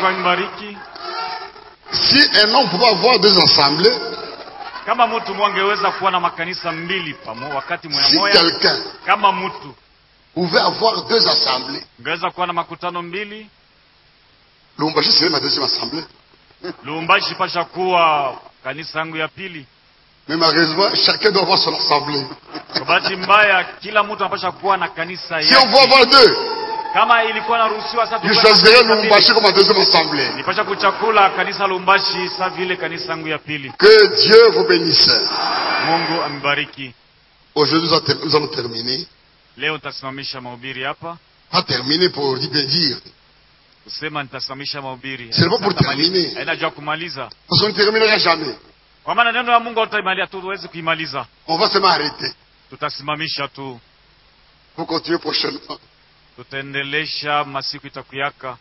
Mungu anibariki. Si un homme pouvait avoir deux assemblées, Kama mtu mwangeweza kuwa na makanisa mbili pamo wakati moya si moya, quelqu'un kama mtu pouvait avoir deux assemblées, ngeweza kuwa na makutano mbili, Lumbashi serait ma deuxième assemblée. Lubumbashi pasha kuwa kanisa yangu ya pili. Mais malheureusement, chacun doit avoir son assemblée. Kwa bahati mbaya, kila mtu anapasha kuwa na kanisa Si on veut yake. avoir deux, Kama ilikuwa naruhusiwa sasa, je tukuwe na choisirais kanisa mbili. Lumbashi comme ma deuxième assemblée. nipasha kuchakula kanisa Lumbashi sa vile kanisa yangu ya pili. Que Dieu vous bénisse. Mungu amibariki. Aujourd'hui, nous allons- nous allons terminer. Leo nitasimamisha mahubiri hapa, Pas terminer pour dire bien dire. kusema nitasimamisha mahubiri C'est pas pour Nitamaliza. terminer. haina jua kumaliza, Parce qu'on ne terminera jamais. kwa maana neno la Mungu hatutaimaliza, hatuwezi kuimaliza, On va seulement arrêter. tutasimamisha tu, Pour continuer prochainement. tutaendelesha masiku itakuyaka.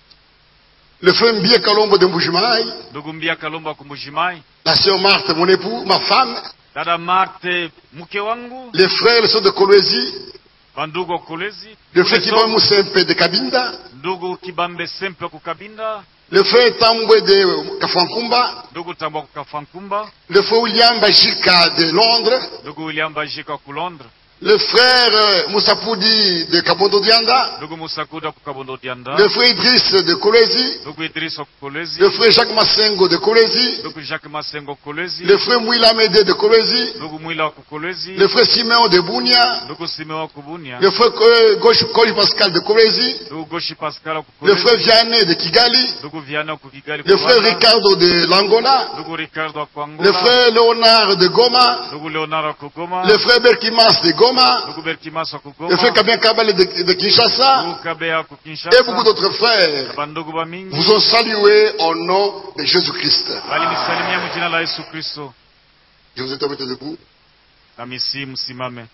Le frère Mbie Kalombo de Mbujimai, Ndugu Mbia Kalomba Kumbushimai, la sœur Marthe, mon époux, ma femme, dada Marte mke wangu, les frères et les sœurs de Kolwezi, bandugu wa Kolezi, le frère Kibamu Sempe de Kabinda, ndugu Kibambe Sempe Kukabinda, le frère Tambwe de Kafankumba, ndugu Tambwa Kukafankumba, le frère William Bajika de Londres, ndugu William Bajika ku Londres, le frère euh, Moussa Poudi de Kabondo Dianda, ndugu Musakuda Kukabondo Dianda, le frère Idriss de Kolwezi, ndugu Idris wa Kolezi, le frère Jacques Massengo de Kolwezi, ndugu Jacques Masengo Kolezi, le frère Mouila Mede de Kolwezi, ndugu Mwila wa Kukolezi, le frère Simeon de Bounia, ndugu Simeo wa Kubunia, le frère euh, Gauche Koji Pascal de Kolwezi, ndugu Goshi Pascal wa le frère Kukolezi, Vianney de Kigali, ndugu Viana wa Kukigali le frère Rwanda, Ricardo de l'Angola, ndugu Ricardo wa le Kwangola, frère Léonard de Goma, ndugu Leonard wa Kugoma, le frère Berkimas de Goma, ndugu Berkimas wa le Kugoma, frère Kabien Kabale de, de Kinshasa, ndugu Kabea wa et beaucoup Kinshasa, d'autres frères bandugu ba mingi vous ont salué au nom de Jésus-Christ. walinisalimia mjina la Yesu Kristo. Je vous ai invité debout. Nami si msimame.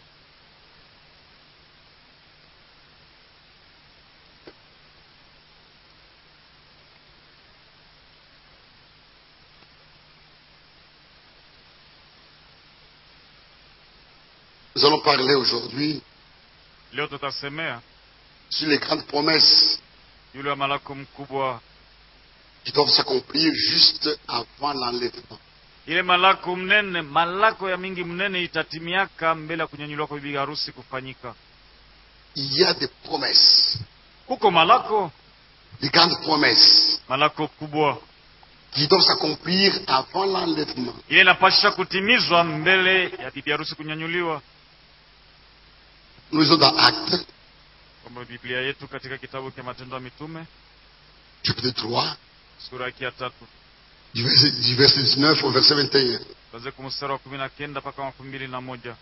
Nous allons parler aujourd'hui Leo tutasemea sur les grandes promesses yule wa malako mkubwa, qui doivent s'accomplir juste avant l'enlèvement. ile malako mnene, malako ya mingi mnene itatimiaka mbele ya kunyanyuliwa kwa bibi harusi kufanyika. Il y a des promesses, Kuko malako des grandes promesses malako kubwa qui doivent s'accomplir avant l'enlèvement. ile inapasha kutimizwa mbele ya bibi harusi kunyanyuliwa. Nous lisons dans Actes, Kwa Biblia yetu katika kitabu cha Matendo ya Mitume chapitre 3, sura yake ya tatu du verset, du verset 19 au verset 21. tuanze kwa mstari wa kumi na kenda mpaka makumi mbili na moja.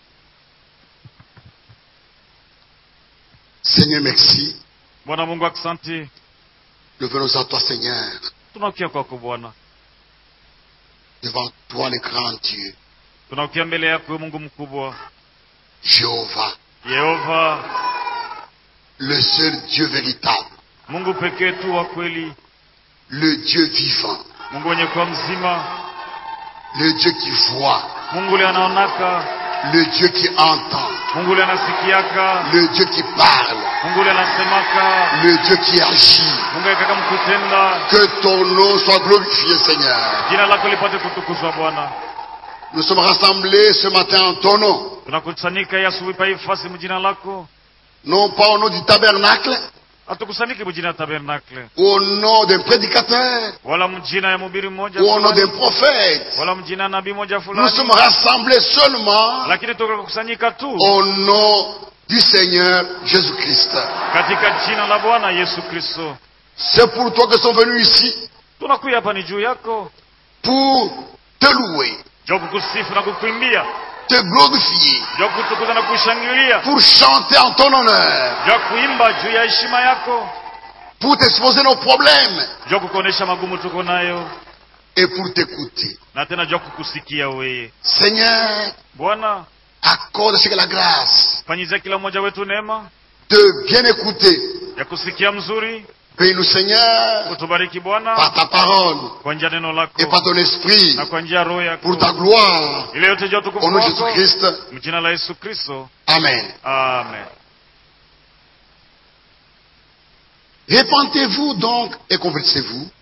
Seigneur, merci. Bwana Mungu, aksanti, Nous venons à toi, Seigneur, tunakuja kwako Bwana, devant toi, le grand Dieu, tunakuja mbele yako Mungu mkubwa, Jéhovah, Yehova, le seul Dieu véritable, Mungu pekee tu wa kweli, le Dieu vivant, Mungu wenye kuwa mzima, le Dieu qui voit, Mungu ule anaonaka, le Dieu qui entend, Mungu ule anasikiaka, le Dieu qui parle, Mungu ule anasemaka, le Dieu qui agit. Mungu akaka mkutenda. Que ton nom soit glorifié, Seigneur. Jina lako lipate kutukuzwa Bwana. Nous sommes rassemblés ce matin en ton nom, Tunakusanyika hii asubuhi pa hii fasi mjina lako, non pas au nom du tabernacle hatukusanyiki mjina ya tabernakle ou au nom d'un prédicateur wala mjina ya mhubiri mmoja ou au nom d'un fulani, prophète. wala mjina ya nabii moja Nous fulani, sommes rassemblés seulement lakini tukakusanyika tu au nom du Seigneur Jésus-Christ. katika jina la Bwana Yesu Kristo. C'est pour toi que sont venus ici, Tunakuja hapa ni juu yako, pour te louer, juu ya kukusifu na kukuimbia, te glorifier, juu ya kutukuza na kushangilia, pour chanter en ton honneur, juu ya kuimba juu ya heshima yako, pour t'exposer nos problèmes juu ya kukuonesha magumu tuko nayo, et pour t'écouter. na tena juu ya kukusikia weye. Seigneur, Bwana, accorde ce que la grâce fanyizia kila mmoja wetu neema de bien écouter. ya kusikia mzuri. Paye-nous, Seigneur, Utubariki Bwana par ta parole kwa njia ya neno lako et par ton esprit, na kwa njia ya roho yako, pour ta gloire, ile yote juu ya utukufu au nom de wako, Jésus-Christ. mjina la Yesu Kristo, Amen. amen. Répentez-vous donc et convertissez-vous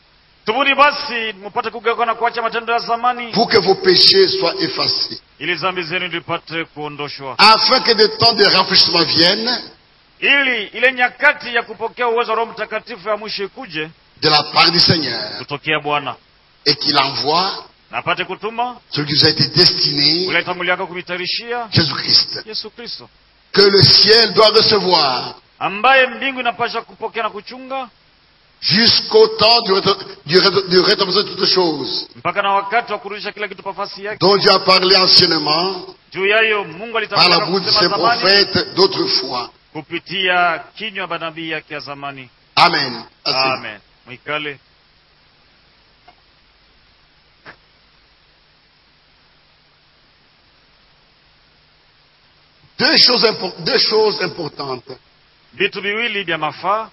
tubuni basi mupate kugeuka na kuacha matendo ya zamani pour que vos péchés soient effacés, ili dhambi zenu zipate kuondoshwa afin que des temps de rafraîchissement viennent ili ile nyakati ya kupokea uwezo wa roho mtakatifu ya mwisho ikuje de la part du Seigneur kutokea bwana et qu'il envoie na apate kutuma celui qui vous a été destiné, ule tanguliaka kumitayarishia Jésus-Christ, yesu kristo que le ciel doit recevoir ambaye mbingu inapasha kupokea na kuchunga jusqu'au temps du, réta- du, ré- du rétablissement de toutes choses, mpaka na wakati wa kurudisha kila kitu pafasi yake dont Dieu a parlé anciennement juu yayo mungu par la alitangaza bouche de ses kusema zamani prophètes d'autrefois. kupitia kinywa ya manabii yake ya zamani Amen. Assez. amen mwikale Deux choses, impo- deux choses importantes vitu viwili vya mafaa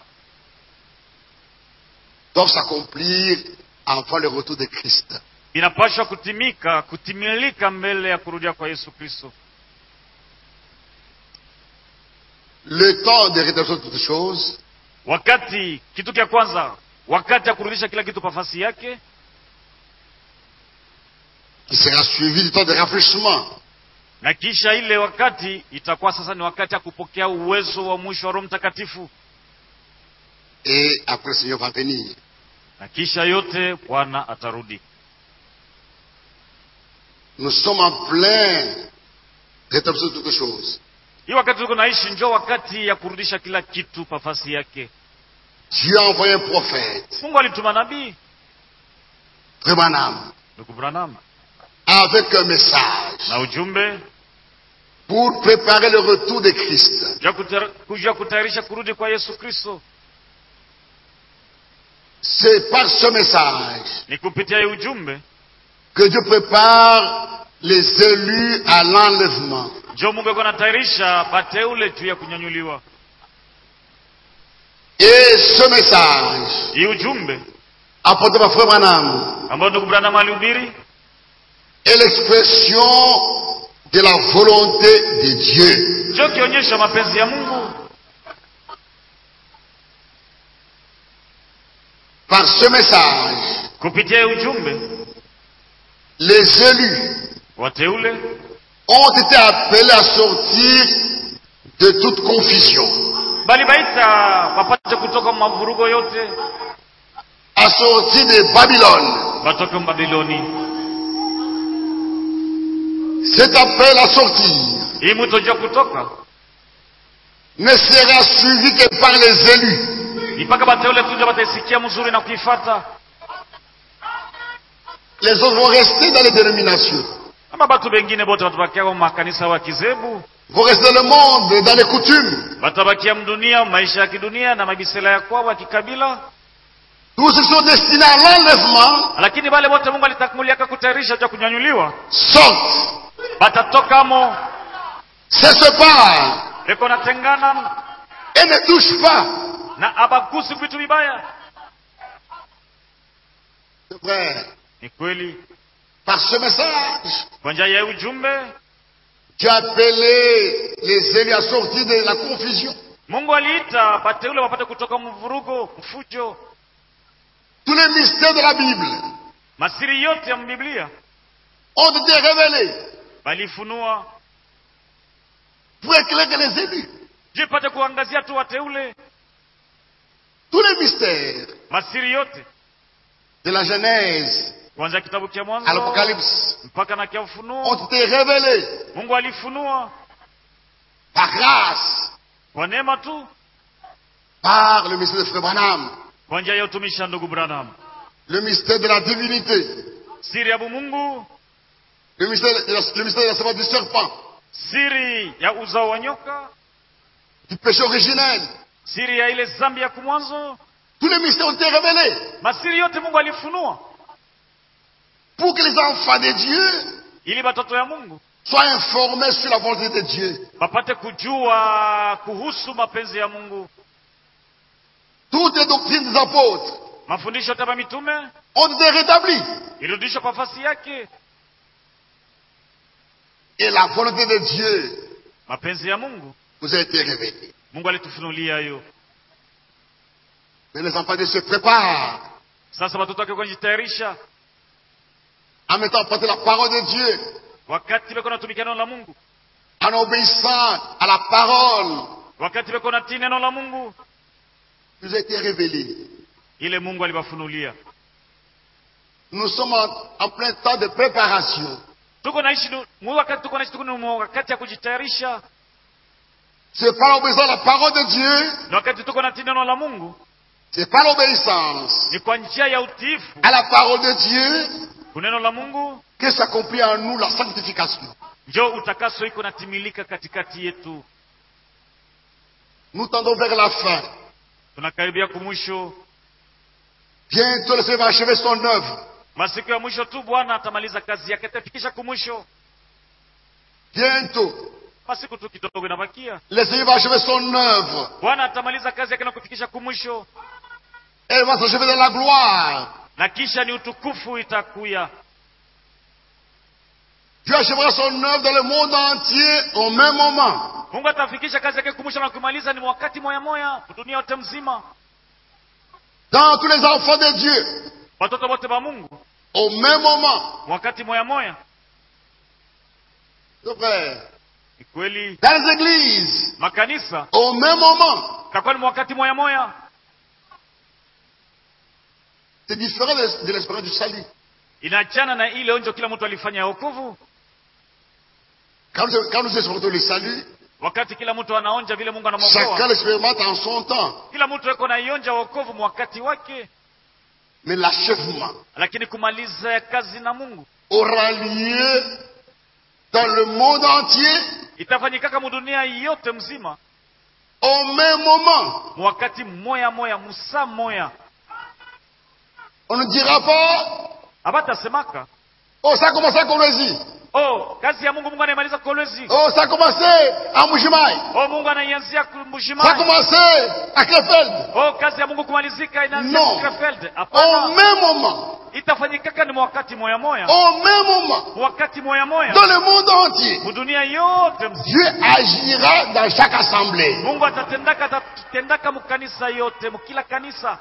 doivent s'accomplir avant le retour de Christ. vinapashwa kutimika kutimilika mbele ya kurudia kwa yesu kristo Le temps de rétablissement de toutes choses, wakati kitu cha kwanza wakati ya kurudisha kila kitu pafasi yake qui sera suivi du temps de rafraîchissement. na kisha ile wakati itakuwa sasa ni wakati ya kupokea uwezo wa mwisho wa roho mtakatifu Et après, le Seigneur va venir. na kisha yote bwana atarudi Nous sommes en plein rétablissement de toutes choses. hii wakati tuko naishi njo wakati ya kurudisha kila kitu pafasi yake Dieu a envoyé un prophète, mungu alituma nabii Branham, ndugu branham avec un message na ujumbe pour préparer le retour de Christ. juu ya kutar- juu ya kutayarisha kurudi kwa yesu kristo C'est par ce message ni kupitia hii ujumbe que Dieu prépare les élus à l'enlèvement. njo mungu alikuwa anatayarisha bateule juu ya kunyanyuliwa Et ce message, hii ujumbe apporté par Frère Branham, ambao ndugu branham alihubiri est l'expression de la volonté de Dieu. njo kionyesha mapenzi ya mungu Par ce message, kupitia hii ujumbe les élus wateule ont été appelés à sortir de toute confusion, bali baita wapate kutoka mavurugo yote à sortir de Babylone. watoke mbabiloni Cet appel à sortir hii mwito juu ya kutoka ne sera suivi que par les élus. mpaka bateule tu ndio wataisikia mzuri na kuifata Les autres vont rester dans les dénominations, ama batu bengine bote watabakia kwa makanisa wa kizebu vont rester dans le monde, dans les coutumes. watabakia mdunia maisha ya kidunia na mabisela ya kwao ya kikabila Tous ceux qui sont destinés à l'enlèvement lakini wale wote mungu alitamuliaka kutayarisha cha kunyanyuliwa sortent, batatokamo se séparent eko natengana et ne touchent pas. na abagusi vitu vibaya C'est vrai. ni kweli Par ce message, kwa njia ya ujumbe tu as appelé les élus à sortir de la confusion. mungu aliita bateule wapate kutoka mvurugo mfujo Tous les mystères de la Bible masiri yote ya mbiblia ont été révélés balifunua pour éclairer les élus. juu ipate kuangazia tu wateule Tous les mystères masiri yote de la Genèse kuanzia kitabu cha à mwanzo l'Apocalypse mpaka na kia ufunuo ont été révélés mungu alifunua par grâce, kwa neema tu par le mystère de Frère Branham, kwa njia ya utumishi wa ndugu branham le mystère de la divinité, siri ya bumungu le mystère de la, le mystère de la semence du serpent, siri ya uzao wa nyoka du péché originel. siri ya ile zambi ya kumwanzo Tous les mystères ont été révélés masiri yote mungu alifunua pour que les enfants de Dieu ili batoto ya mungu soient informés sur la volonté de Dieu. wapate kujua kuhusu mapenzi ya mungu Toutes les doctrines des apôtres mafundisho yote ya mitume ont été rétablies. ilirudishwa kwa fasi yake Et la volonté de Dieu mapenzi ya mungu nous a été révélée. mungu alitufunulia hiyo Mais les enfants de Dieu se préparent sasa watoto wake kujitayarisha en mettant en pratique la parole de Dieu, wakati beko natumikia neno la mungu en obéissant à la parole wakati beko natii neno la mungu qui nous a été révélée. ile mungu aliwafunulia Nous sommes en, en plein temps de préparation. tuko naishi nu- mu wakati tuko naishi tuko ni mu wakati ya kujitayarisha C'est par l'obéissance à la parole de Dieu, na wakati tuko natii neno la mungu c'est par l'obéissance ni kwa njia ya utiifu à la parole de Dieu kuneno la mungu que s'accomplit en nous la sanctification. njo utakaso iko natimilika katikati yetu Nous tendons vers la fin. tunakaribia kumwisho Bientôt le Seigneur va achever son œuvre. masiku ya mwisho tu bwana atamaliza kazi yake atafikisha kumwisho Bientôt, masiku tu kidogo inabakia le Seigneur va achever son œuvre. bwana atamaliza kazi yake na kufikisha kumwisho Elle va s'achever dans la gloire. na kisha ni utukufu itakuya Dieu achèvera son œuvre dans le monde entier au même moment. mungu atafikisha kazi yake kumwisho na kumaliza ni wakati moya moya dunia yote mzima Dans tous les enfants de Dieu, watoto wote wa mungu au même moment. wakati moya moya C'est vrai. ni kweli Dans les églises, makanisa au même moment. takuwa ni wakati moya moya C'est différent de, de l'espérance du salut. inaachana na ile onjo kila mtu alifanya ya wokovu Quand nous, quand nous expérimentons le salut, wakati kila mtu anaonja vile mungu chacun anamwokoa l'expérimente en son temps. kila mtu eko naionja wokovu mwakati wake Mais l'achèvement lakini kumaliza ya kazi na mungu aura lieu dans le monde entier itafanyikaka mudunia yote mzima au même moment. mwakati moya moya musa moya On ne dira pas, abatasemaka oh, ça a commencé à Kolwezi. oh kazi ya mungu mungu anaimaliza kolwezi Oh, ça a commencé à Mujimai. oh mungu anaianzia Ça a mbushimai commencé à Krefeld. oh kazi ya mungu kumalizika inaanzia No. Krefeld Au hapana même moment. itafanyikaka ni mwakati moya moya Au même moment. wakati moya moya Dans le monde entier. mudunia yote mzima Dieu agira dans chaque assemblée. mungu atatendaka atatendaka mukanisa yote mukila kanisa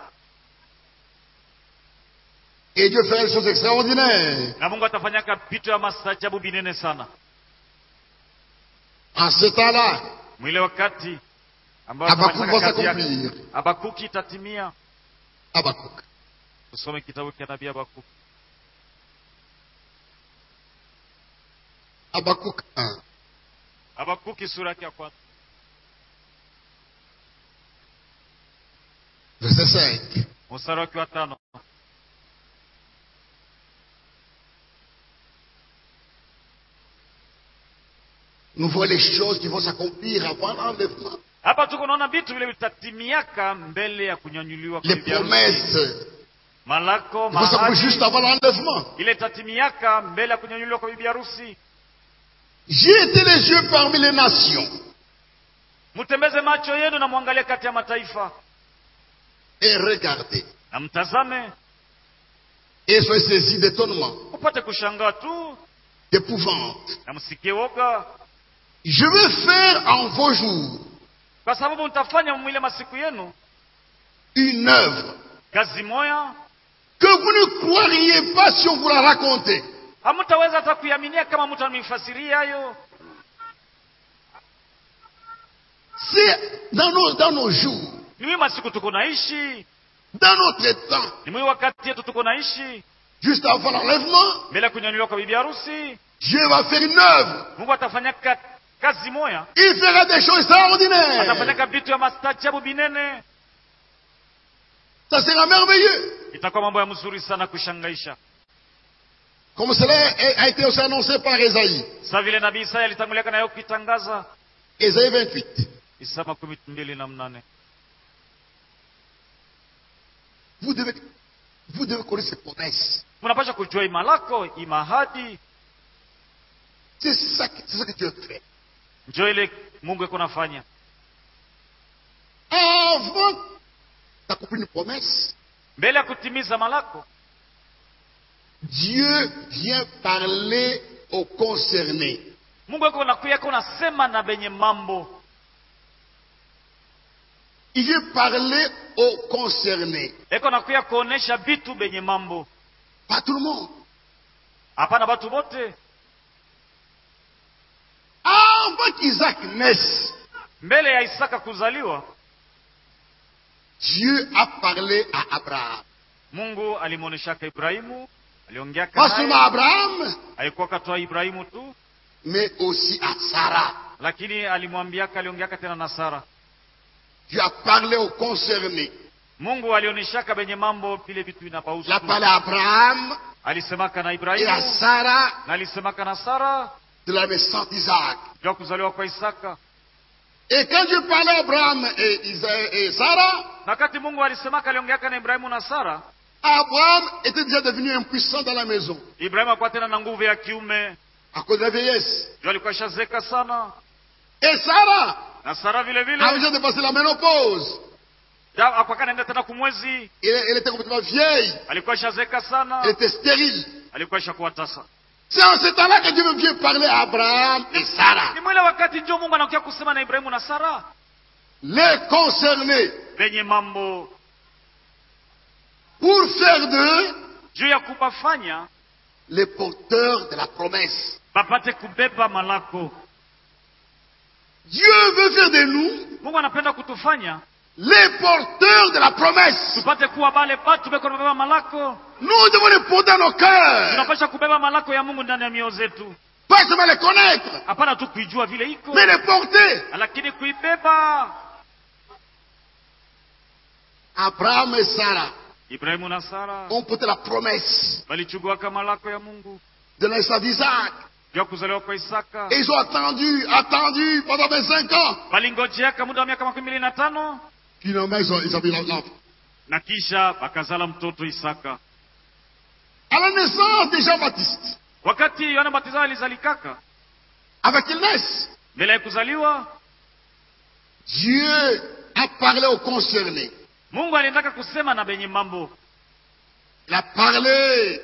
Et Dieu fera des choses extraordinaires. na mungu atafanyaka vitu ya mastajabu binene sana En ce temps-là, mwile wakati ambao Habakkuk atamaliza va kazi yake. s'accomplir. habakuki itatimia Habakkuk. tusome kitabu cha nabii habakuki Habakkuk 1. habakuki sura yake ya kwanza Verset 5. mstari wake wa tano Nous voyons les choses qui vont s'accomplir avant l'enlèvement. hapa tuko naona vitu vile vitatimiaka mbele ya kunyanyuliwa kwa Les bibi harusi. promesses malako qui vont s'accomplir juste mahadi avant l'enlèvement. ile itatimiaka mbele ya kunyanyuliwa kwa bibi harusi J'ai été les yeux parmi les nations mtembeze macho yenu na mwangalie kati ya mataifa et regardez. na mtazame Et soyez saisis d'étonnement, upate kushangaa tu d'épouvante. na msikie woga Je vais faire en vos jours kwa sababu mtafanya mwile masiku yenu une œuvre kazi moya que vous ne croiriez pas si on vous la racontait. hamtaweza hata kuiaminia kama mtu amefasiria hayo C'est dans nos, dans nos jours, ni mwi masiku tuko naishi dans notre temps, ni mwi wakati yetu tuko naishi juste avant l'enlèvement, mbele ya kunyanyuliwa kwa bibi harusi Dieu va faire une œuvre. mungu atafanyaka kazi moya Il fera des choses extraordinaires. atafanyaka vitu ya mastajabu binene Ça sera merveilleux. itakuwa mambo ya mzuri sana kushangaisha Comme cela a été aussi annoncé par Esaïe. sa vile nabii isaya alitanguliaka nayo kuitangaza Esaïe 28. isa makumi mbili na mnane Vous devez, vous devez connaître ces promesses. mnapasha kujua imalako imahadi C'est ça, que- c'est ça que Dieu fait. njo ile mungu eko nafanya Avant d'accomplir une promesse, mbele ya kutimiza malako Dieu vient parler aux concernés. mungu eko nakuya eko nasema na benye mambo Il vient parler aux concernés. eko nakuya kuonesha vitu benye mambo Pas tout le monde. hapana batu bote Avant qu'Isaac naisse, mbele ya isaka kuzaliwa Dieu a parlé à Abraham. mungu alimwoneshaka ibrahimu aliongeaka Pas seulement naye à Abraham, alikuwa katoa ibrahimu tu mais aussi à Sarah. lakini alimwambiaka aliongeaka tena na sara Dieu a parlé aux concernés. mungu alioneshaka benye mambo vile vitu Il a inapausu parlé à Abraham alisemaka na et à ibrahimu Sarah na alisemaka na sara de la naissance d'Isaac. juu ya kuzaliwa kwa isaka Et quand Dieu parlait à Abraham et, Isa- et Sarah, na wakati mungu alisemaka aliongeaka na ibrahimu na sara Abraham était déjà devenu impuissant dans la maison ibrahimu akuwa tena na nguvu ya kiume à cause de la vieillesse. juu alikuwa ishazeka sana Et Sarah na sara vile a vile déjà dépassé la ménopause. Ja- akuwa kanaenda tena kumwezi Elle, elle était complètement vieille. alikuwa ishazeka sana Elle était stérile. alikuwa ishakuwa tasa C'est en ce temps-là que Dieu vient parler à Abraham et Sarah. ni mwile wakati njo mungu anakuja kusema na ibrahimu na sara Les concernés venye mambo pour faire d'eux juu ya kubafanya les porteurs de la promesse. bapate kubeba malako Dieu veut faire de nous mungu anapenda kutufanya les porteurs de la promesse. tupate kuwa bale batu beko nabeba malako Nous devons les porter dans nos cœurs. tunapasha kubeba malako ya mungu ndani ya mioyo zetu Pas seulement les connaître, hapana tu kuijua vile iko mais les porter. lakini kuibeba Abraham et Sarah ibrahimu na sara ont porté la promesse walichuguaka malako ya mungu de la naissance d'Isaac. juu ya kuzaliwa kwa isaka Et ils ont attendu, attendu pendant 25 ans. walingojeaka muda wa miaka makumi mbili na tano Finalement, ils ont, ils ont vu l'enfant. na kisha bakazala mtoto isaka À la naissance de Jean-Baptiste, wakati yohana mbatizaji alizalikaka avant qu'il naisse, mbele ya kuzaliwa Dieu a parlé aux concernés. mungu aliendaka kusema na benye mambo Il a parlé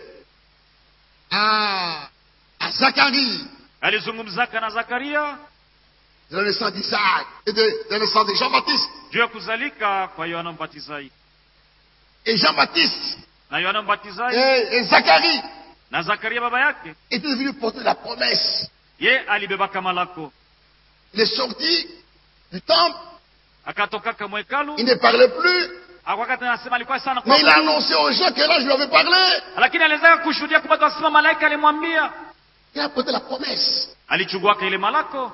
à, à Zacharie alizungumzaka na zakaria de la naissance d'Isaac et de, de la naissance de Jean-Baptiste. juu ya kuzalika kwa yohana mbatizaji Et Jean-Baptiste na yohana mbatizaji et, et Zacharie na zakaria baba yake étaient devenus porter la promesse. ye alibebaka malako Il est sorti du temple, akatokaka mwekalu il ne parlait plus, akwakati anasema alikuwa sana mais il a kwa annoncé aux gens que là je lui avais parlé. lakini aliwezaka kushuhudia kubatu wasema malaika alimwambia Il a porté la promesse. alichuguaka ile malako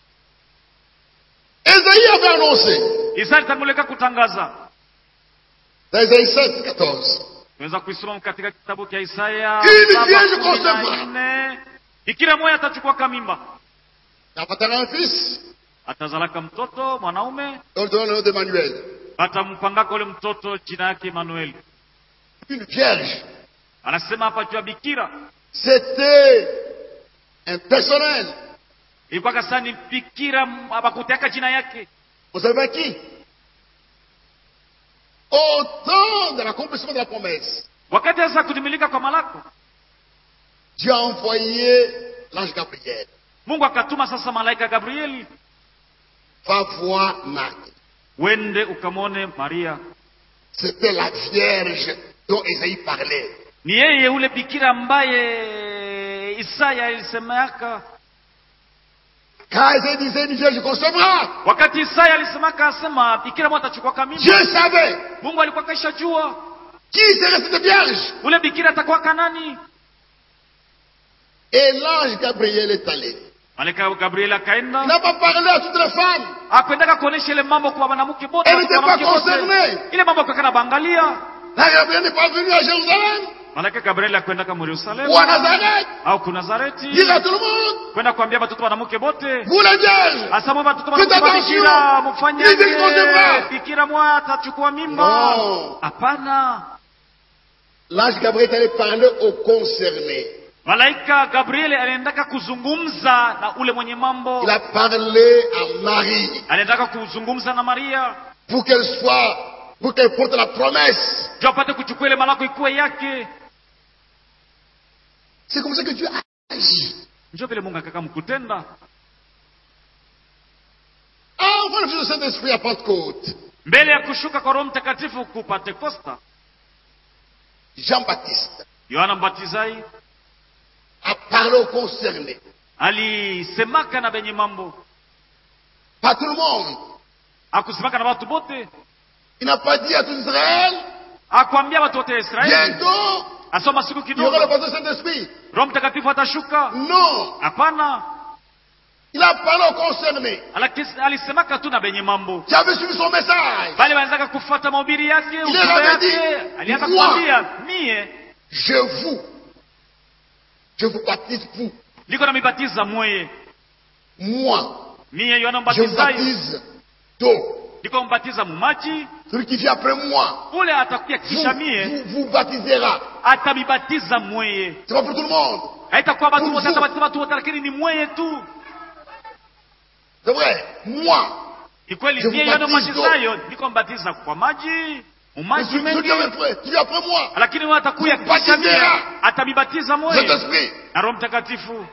Ésaïe avait annoncé isa alitangulika kutangaza dans Ésaïe 7, 14. tunaweza kuisoma katika kitabu cha isaya Ili saba vierge kumi na concevra. nne. bikira moya atachukuaka mimba Il appartenait un fils, atazalaka mtoto mwanaume on lui donne le nom d'Emmanuel. atampangaka ule mtoto jina yake emanueli Une vierge. anasema hapa juu ya bikira C'était impersonnel. ilikuwa kasa ni bikira abakuteaka jina yake Vous savez pas qui Au temps de l'accomplissement de la promesse, wakati sasa kutimilika kwa malako Dieu a envoyé l'ange Gabriel. mungu akatuma sasa malaika gabrieli Va voir Marie. wende ukamwone maria C'était la vierge dont Esaïe parlait. ni yeye ule bikira ambaye isaya alisemeaka Quand Esaïe disait une vierge concevra, wakati isaya alisemaka asema bikira moja atachukwaka mimba Dieu savait mungu alikuwa kaisha jua qui serait cette vierge. ule bikira atakuwaka nani Et l'ange Gabriel est allé. malaika gabrieli Il akaenda n'a pas parlé à toutes les femmes. akwendaka kuonesha ile mambo kwa wanamke bote Elle n'était kwa wanawake pas bote. concernée. ile mambo akakana bangalia L'ange Gabriel n'est pas venu à Jérusalem malaika gabrieli akwendaka mu yerusalemu ou à Nazareth. au ku nazareti Dire à tout le monde, kwenda kuambia batoto wanamke bote vous les vierges, asamwe batoto Faites wanamke attention. bikira mufanye Hizi concevra. bikira moya atachukua mimba Non. hapana L'ange Gabriel est allé parler aux concernés. malaika gabrieli aliendaka kuzungumza na ule mwenye mambo Il a parlé à Marie aliendaka kuzungumza na maria pour qu'elle soit, pour qu'elle porte la promesse. juu apate kuchukua ile malako ikuwe yake C'est comme ça que Dieu a agi. njo vile mungu akaka mkutenda Ah, on voit le Fils du Saint-Esprit à Pentecôte. mbele ya kushuka kwa roho mtakatifu ku pentekosta Jean-Baptiste yohana mbatizaji a parlé aux concernés. alisemaka na benye mambo Pas tout le monde. akusemaka na watu bote Il n'a pas dit à tout Israël, akwambia watu wote ya israeli bientôt, asoma siku il y aura le kidogo baptême du Saint-Esprit. roho mtakatifu atashuka Non. hapana Il a parlé aux concernés Alakis- alisemaka tu na benye mambo qui avaient suivi son message. bali wanataka kufuata mahubiri yake ujumbe avait yake dit, alianza moi. kuambia mie Je vous, je vous baptise vous. liko na mibatiza mweye Moi, mie yohana je vous mbatizaji baptise d'eau. liko mbatiza mumaji Celui qui vient après moi, ule atakuya vous, kisha mie vous, vous baptisera. atamibatiza mweye C'est pas pour tout le monde. haitakuwa batu Pour wote vous. atabatiza batu wote lakini ni mweye tu C'est vrai. Moi, ni kweli Je mie vous yohana baptise mbatizayo niko mbatiza kwa maji mais mumaji celui, celui qui mengi vient après, qui vient après moi, lakini wewe atakuya Vous kisha mie baptisera. atamibatiza mweye Saint-Esprit. na roho mtakatifu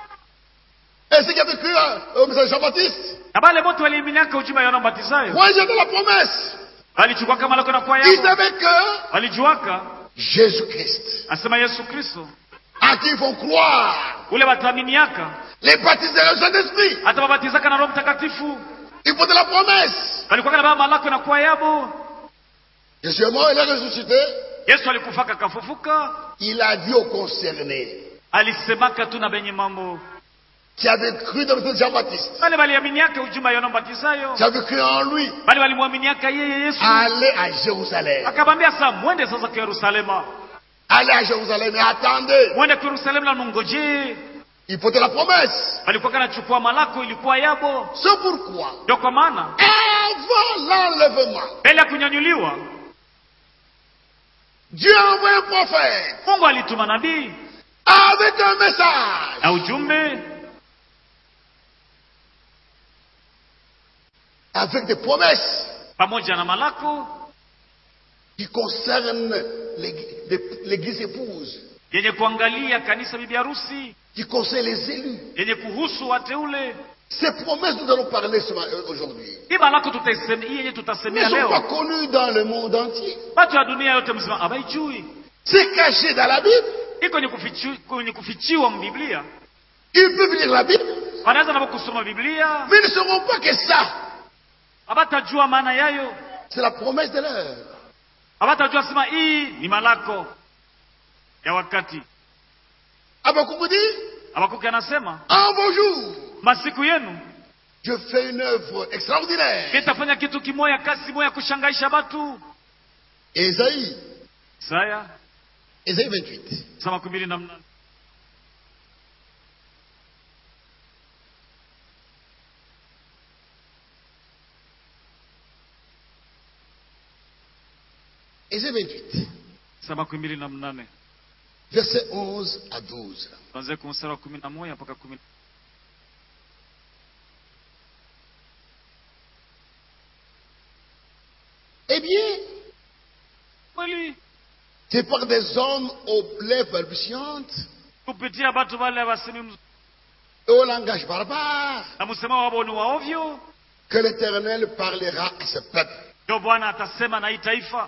Et ceux qui avaient cru euh, au message de Jean-Baptiste, na bale bote waliaminiaka ujumbe wa yohana mbatizayo croyaient dans la promesse. walichukwaka malako na kwa Ils yao savaient que walijuaka Jésus-Christ, asema yesu kristo en qui ils vont croire, ule wataaminiaka les baptisera au Saint-Esprit. atawabatizaka na roho mtakatifu Il faut de la promesse. walikuwaka na baba malako na kwa yabo Jésus est mort, il est ressuscité. yesu alikufaka kafufuka Il a dit aux concernés alisemaka tu na benye mambo qui avaient cru dans le message de Jean-Baptiste, bale waliaminiaka ujumbe wa yohana mbatizayo qui avaient cru en lui, bali walimwaminiaka yeye yesu allez à Jérusalem. akabambia saa mwende sasa kwa yerusalema Allez à Jérusalem et attendez. mwende kwa yerusalemu na mungojee Il faut de la promesse. walikuwaka nachukua malako ilikuwa yabo C'est pourquoi, ndio kwa maana avant l'enlèvement, mbele ya kunyanyuliwa Dieu a envoyé un prophète mungu alituma nabii avec un message na ujumbe avec des promesses pamoja na malako qui concernent l'Église les- l'Église épouse, yenye kuangalia kanisa bibi harusi qui concernent les élus. yenye kuhusu wateule Ces promesses, nous allons parler ce ma- euh, aujourd'hui. hii malako tutaiseme- hii yenye Ne tutasemea sont pas leo connues dans le monde entier. watu wa dunia yote mzima abaijui C'est caché dans la Bible. iko ni kufichi- kwenye kufichiwa mbiblia Ils peuvent lire la Bible, wanaweza navo kusoma biblia mais ils ne sauront pas que ça, abatajua maana yayo c'est la promesse de l'heure. abatajua sema hii ni malako ya wakati Abakouk dit, abakuki anasema en vos jours, masiku yenu je fais une œuvre extraordinaire. nitafanya kitu kimoya kazi moya kushangaisha batu Ésaïe, saya Ésaïe 28. saa makumi mbili na mnane Ésaïe 28. saa makumi mbili na mnane Verset 11 à 12. tuanzie ku mstari wa kumi na moja mpaka kumi Eh bien, kweli c'est par des hommes aux lèvres balbutiantes kupitia batu wale wasemi mzuri et au langage barbare na msema wabo ni wa ovyo que l'Éternel parlera à ce peuple. ndio bwana atasema na hii taifa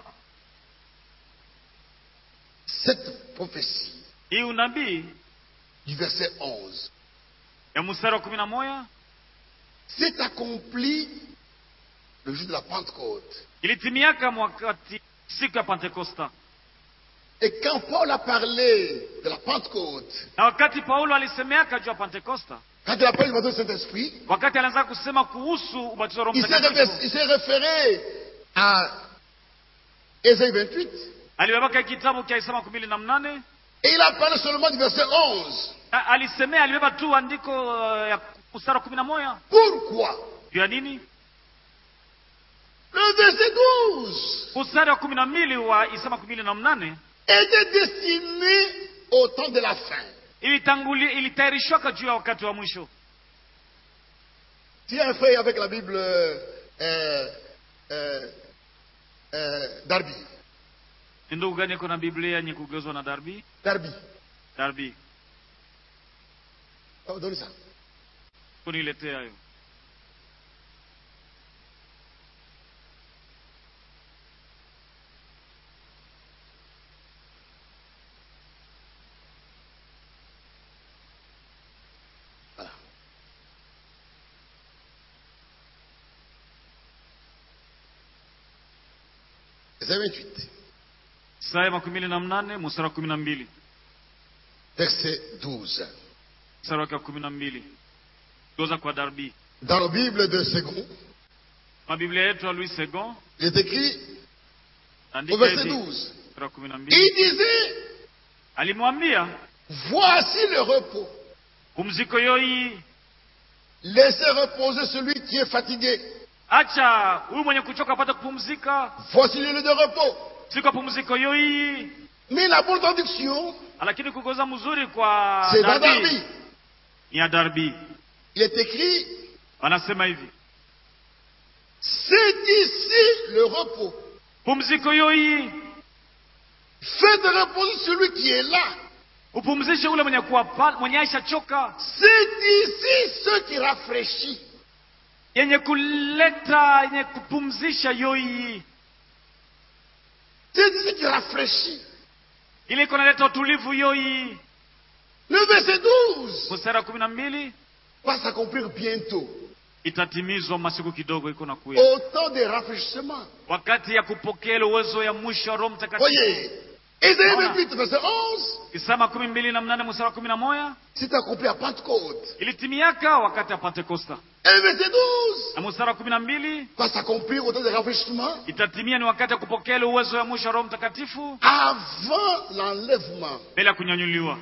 Cette prophétie hii unabii du verset 11 ya mstari wa kumi na moja s'est accomplie le jour de la Pentecôte. ilitimiaka mwakati siku ya pentekosta Et quand Paul a parlé de la Pentecôte, na wakati paulo alisemeaka juu ya pentekosta quand il a parlé du baptême du Saint-Esprit, wakati alianza kusema kuhusu ubatizo wa roho il s'est réfé- mtakatifu il s'est référé à Ésaïe 28 alibebaka kitabu kia Isaya makumi mbili na mnane et il a parlé seulement du verset 11. A- alisemea alibeba tu andiko uh, ya mstari wa kumi na moja Pourquoi juu ya nini Le verset 12 mstari wa kumi na mbili wa Isaya makumi mbili na mnane était destiné au temps de la fin. ilitanguli ilitayarishwaka juu ya wakati wa mwisho Si un frère avec la Bible euh, euh, euh, euh, Darby, ni ndugu gani iko na biblia yenye kugeuzwa na darbi Darby, darbi oh, donne ça. kuniletea hayo verset 28, Isaya makumi mbili na mnane mstari wa kumi na mbili verset 12. mstari wake wa kumi na mbili goza kwa darbi Dans la Bible de Second, mabiblia yetu ya louis second il est écrit au andika verset hivi 12. mstari wa kumi na mbili Il disait, alimwambia voici le repos. pumziko yoi Laissez reposer celui qui est fatigué. acha huyu mwenye kuchoka apate kupumzika Voici le lieu de repos. siku ya pumziko yoi Mais la bonne traduction, lakini kugoza mzuri kwa c'est dans darbi Darby. ni ya darbi Il est écrit, wanasema hivi c'est ici le repos. pumziko yoi Faites reposer celui qui est là. upumzishe ule mwenye kuwa pale mwenye aisha choka C'est ici ce qui rafraîchit. yenye kuleta yenye kupumzisha yoi C'est ici qui rafraîchit. ile iko naleta utulivu yoi Le verset 12 mstari wa kumi na mbili va s'accomplir bientôt. itatimizwa masiku kidogo iko na kuya Au temps des rafraîchissements. wakati ya kupokea ile uwezo ya mwisho wa roho mtakatifu Voyez, Ésaïe Voilà. 28, verset 11, Isaya makumi mbili na mnane mstari wa kumi na moja c'est accompli à Pentecôte. ilitimiaka wakati ya pentekosta Et verset 12 na mstari wa kumi na mbili va s'accomplir au temps des rafraîchissements itatimia ni wakati ya kupokea ile uwezo ya mwisho wa roho mtakatifu avant l'enlèvement. mbele ya kunyanyuliwa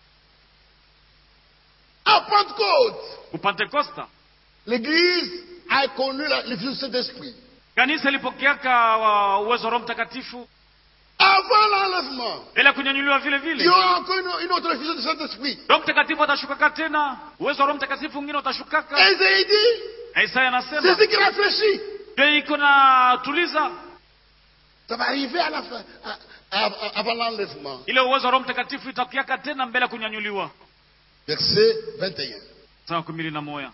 À Pentecôte, kupentekosta l'Église a connu la- l'effusion du Saint-Esprit. kanisa ilipokeaka wa- uwezo wa roho mtakatifu Avant l'enlèvement, mbele ya kunyanyuliwa vile il vile y aura encore une, une autre effusion du Saint-Esprit. roho mtakatifu atashukaka tena uwezo wa roho mtakatifu mwingine utashukaka Ésaïe dit, na isaya anasema c'est ce qui réfléchit. ndio iko na tuliza Ça va arriver à la fin, à- à- à- avant l'enlèvement. ile uwezo wa roho mtakatifu itakiaka tena mbele ya kunyanyuliwa Verset 21. saa kumi mbili na moja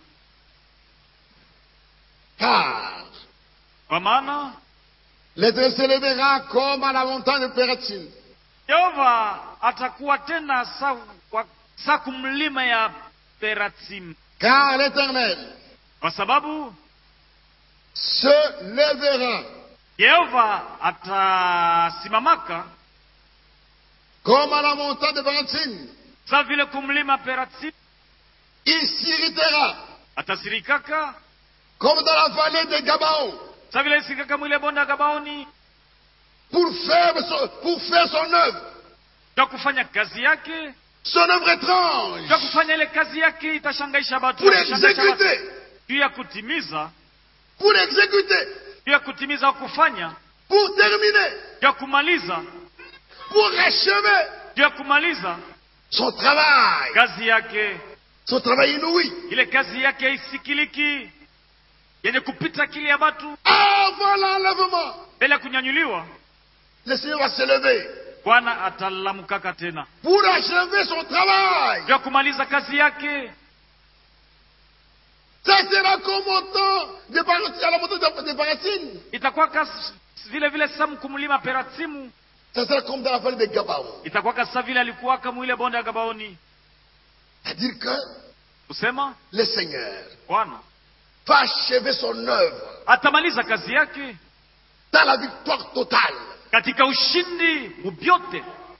Car kwa maana l'Éternel se lèvera comme à la montagne de Pératine. yehova atakuwa tena sa, kwa, sa kumlima ya peratim Car l'Éternel kwa sababu se lèvera yehova atasimamaka comme à la montagne de Pératine. sa vile kumlima peratim Il s'irritera atasirikaka comme dans la vallée de Gabaon sa vile isirikaka mwile bonde ya gabaoni pour faire son, pour faire son œuvre. ja kufanya kazi yake Son œuvre étrange. ja kufanya ile kazi yake itashangaisha batu Pour itashangaisha batu. exécuter. juu ya kutimiza Pour exécuter. juu ya kutimiza au kufanya Pour terminer. juu ya kumaliza Pour achever juu ya kumaliza son travail. kazi yake Son travail inouï. ile kazi yake haisikiliki yenye kupita akili ya batu Avant l'enlèvement. mbele ya kunyanyuliwa Le Seigneur va se lever. bwana atalamukaka tena Pour achever son travail. juu ya kumaliza kazi yake Ça sera comme au temps de Paratine, à la montagne de, de Paratine. itakuwa kas vile vile samu kumlima peratimu Ça sera comme dans la vallée de Gabaon. itakuwa kasa vile alikuwaka mwile bonde ya gabaoni C'est-à-dire que kusema le Seigneur bwana va achever son œuvre atamaliza kazi yake dans la victoire totale. katika ushindi mubyote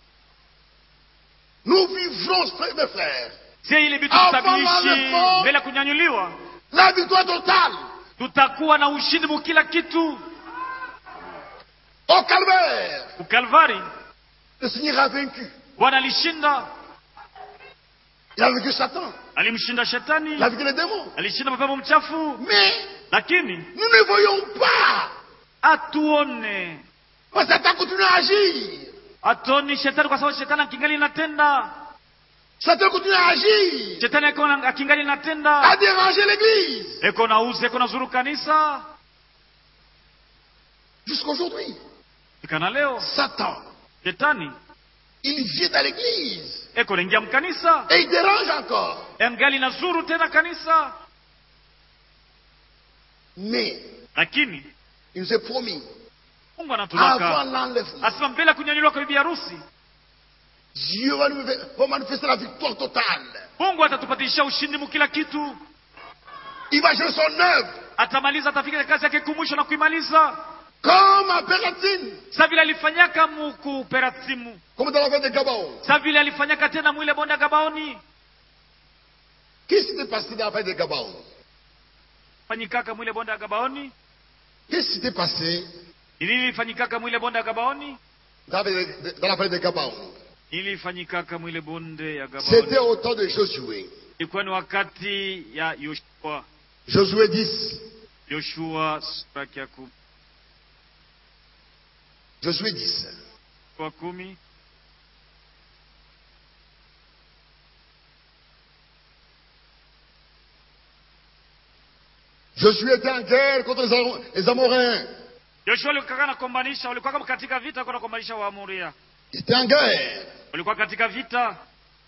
Nous vivrons, frères- mes frères, sie ile vitu Avant tutaviishi l'enlèvement. mbele ya kunyanyuliwa la victoire totale tutakuwa na ushindi mu kila kitu au calvaire. ukalvari Le Seigneur a vaincu. bwana alishinda Il a vaincu Satan. alimshinda Il a shetani vaincu les démons. alishinda mapepo mchafu Mais lakini nous ne voyons pas. atuone Parce que Satan continue à agir. atuoni shetani kwa sababu shetani akingali inatenda Satan continue à agir. shetani akiwa na- akingali À inatenda déranger l'église. eko na uzi eko na zuru kanisa Jusqu'aujourd'hui. ikana leo Satan, shetani il vient à l'église. eko naingia mkanisa Et il dérange encore. engali na zuru tena kanisa Mais lakini il nous est promis, mungu avant anatulaka l'enlèvement, asema mbele ya kunyanyuliwa kwa bibi harusi Dieu va, nous, va manifester la victoire totale. mungu atatupatisha ushindi mu kila kitu Il va jouer son œuvre atamaliza atafika kazi yake kumwisho na kuimaliza Comme à Pératine, sa vile alifanyaka muku perasimu comme dans la vallée de Gabaon. sa vile alifanyaka tena mwile bonde ya gabaoni Qu'est-ce qui s'est passé dans la vallée de Gabaon fanyikaka mwile bonde ya gabaoni Qu'est-ce qui s'était passé ni nini ilifanyikaka mwile bonde ya gabaoni dans la vallée de, dans la vallée de Gabaon nini ilifanyikaka mwile bonde ya C'était gabaoni au temps de Josué. ilikuwa ni wakati ya yoshua Josué 10. yoshua sura yake ya kumi Josué 10. wa kumi Josué était en guerre contre les, Am- les Amoréens. yoshua walikuwa nakombanisha walikuwa kama katika vita walikuwa nakombanisha waamuria Il était en guerre. walikuwa katika vita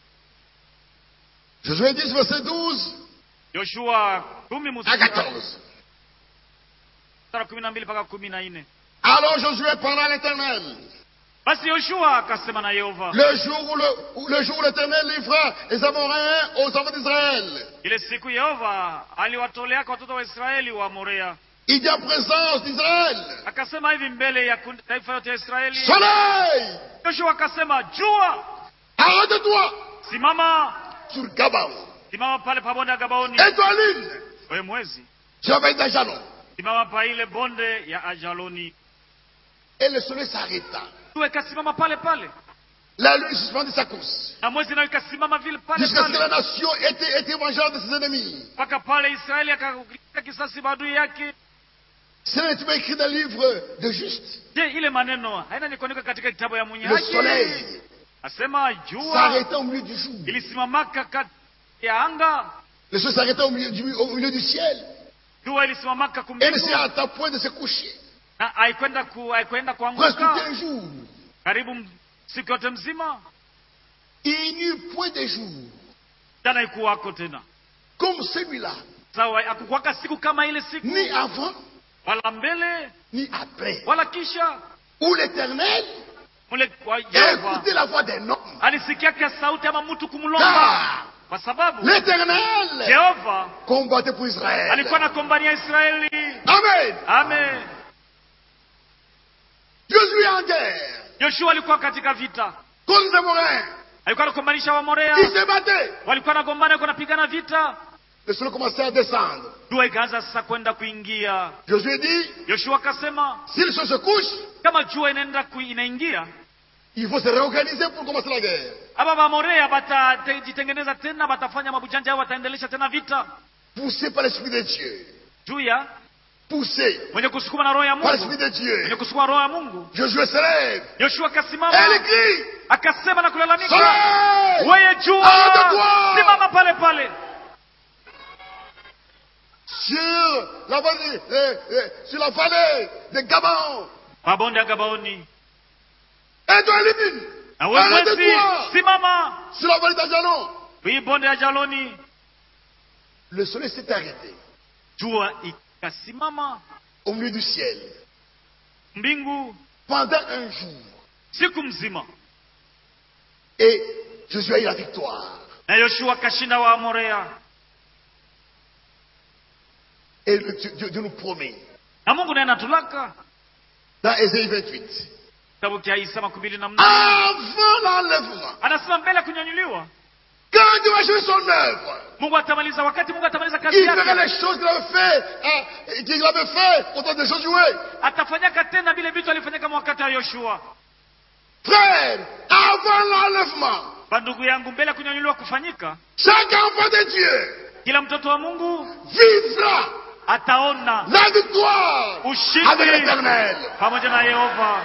Josué 10, verset 12 yoshua kumi à mstari 14. wa kumi na mbili mpaka kumi na nne Alors Josué parla à l'Éternel. basi yoshua akasema na yehova Le jour où le, où le jour où l'Éternel livra les Amoréens aux enfants d'Israël. ile siku yehova aliwatoleaka watoto wa israeli wa morea Il dit en présence d'Israël. akasema hivi mbele ya kundi- taifa yote ya israeli Soleil, yoshua akasema jua arrête-toi simama sur Gabaon. simama pale pa bonde ya gabaoni Et toi, lune, we mwezi tu vas mettre jalon. simama pa ile bonde ya ajaloni Et le soleil s'arrêta. jua ikasimama pale pale La lune suspendit sa course. na mwezi nayo ikasimama vile pale Jusqu'à ce que la pale nation était, était vengeance de ses ennemis. mpaka pale israeli akakulipa kisasi maadui yake Cela est écrit dans le livre de Juste. je ile maneno haina nikuandika katika kitabu ya mwenye Le haki soleil asema jua s'arrêta au milieu du jour. ilisimamaka kati ya anga Le soleil s'arrêta au milieu du, au milieu du ciel. jua ilisimamaka Et ne kumbingu s'est à point de se coucher. na haikwenda ku, haikwenda Presque tout kuanguka un jour. karibu m- siku yote mzima Il n'y eut point de jour jana ikuwako tena comme celui-là. sawa akukwaka siku kama ile siku Ni avant, wala mbele ni après. wala kisha Où l'Éternel mule wa a Yehova écouté la voix d'un homme. alisikiaka sauti ama mtu kumlomba Car kwa sababu l'Éternel Yehova combattait pour Israël. alikuwa nakombania Israeli Amen. amen Josué en guerre Yoshua alikuwa katika vita contre les Amoréens. alikuwa anakombanisha Wamorea Ils se battaient. walikuwa nagombana walikuwa napigana vita Le soleil commençait à descendre. jua ikaanza sasa kwenda kuingia Josué dit, Yoshua akasema si le soleil se couche, kama jua inaenda ku, inaingia il faut se réorganiser pour commencer la guerre. aba Bamorea batajitengeneza tena batafanya mabujanja au wataendelesha tena vita Poussé par l'Esprit de Dieu. juu ya Poussé mwenye kusukuma na roho ya par l'Esprit Mungu de Dieu. mwenye kusukuma roho ya Mungu Josué se lève. Yoshua Et il akasimama crie, akasema na kulalamika Soleil, weye jua Arrête-toi! simama pale pale sur la vallée, euh, euh, sur la vallée de Gabon. mabonde ya Gabaoni Et toi, lune, na wewe mwezi arrête-toi simama sur la vallée d'Ajalon. hii bonde ya Jaloni Le soleil s'est arrêté jua ikasimama au milieu du ciel mbingu pendant un jour. siku mzima Et Josué a eu la victoire. na Yoshua akashinda Waamorea Et le Dieu, Dieu- Dieu nous promet na Mungu naye anatulaka dans Ésaïe 28. kitabu cha Isa makumi mbili na mnane Avant l'enlèvement, anasema mbele ya kunyanyuliwa quand Dieu va jouer son œuvre, Mungu atamaliza wakati Mungu atamaliza kazi il fera yake les choses qu'il avait fait, hein, qu'il avait fait au temps de Josué. atafanyaka tena vile vitu alifanyaka wakati wa Yoshua Frère, avant l'enlèvement, bandugu yangu mbele ya kunyanyuliwa kufanyika chaque enfant de Dieu kila mtoto wa Mungu vivra ataona la victoire avec ushindi l'éternel. pamoja na Yehova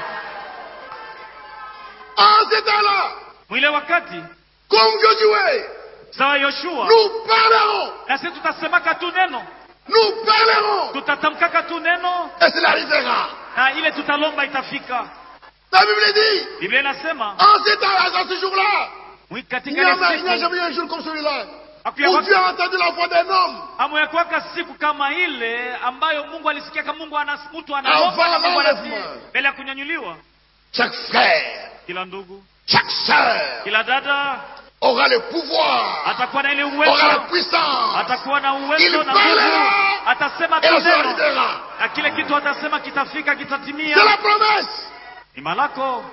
En ce temps-là, mwile wakati comme Josué, sawa Yoshua nous parlerons, na sisi tutasemaka tu neno nous parlerons, tutatamkaka tu neno et cela arrivera. na ile tutalomba itafika La Bible dit, Biblia inasema en ce temps-là, dans ce jour-là, mwi- il katika n'y a, ile il n'y a siku jamais eu un jour comme celui-là, hakuya où wak- Dieu a entendu la voix d'un homme. hamuyakuwaka siku kama ile ambayo Mungu alisikia kama Mungu anas, mtu anaomba na Mungu Avant anasikia l'enlèvement. mbele ya kunyanyuliwa. Chaque frère, Kila ndugu, chaque sœur kila dada aura le pouvoir, atakuwa na ile aura la uwezo, puissance. atakuwa na Il uwezo na nguvu, parlera atasema et tu la chose neno arrivera. na kile kitu atasema kitafika C'est kitatimia la promesse. ni malako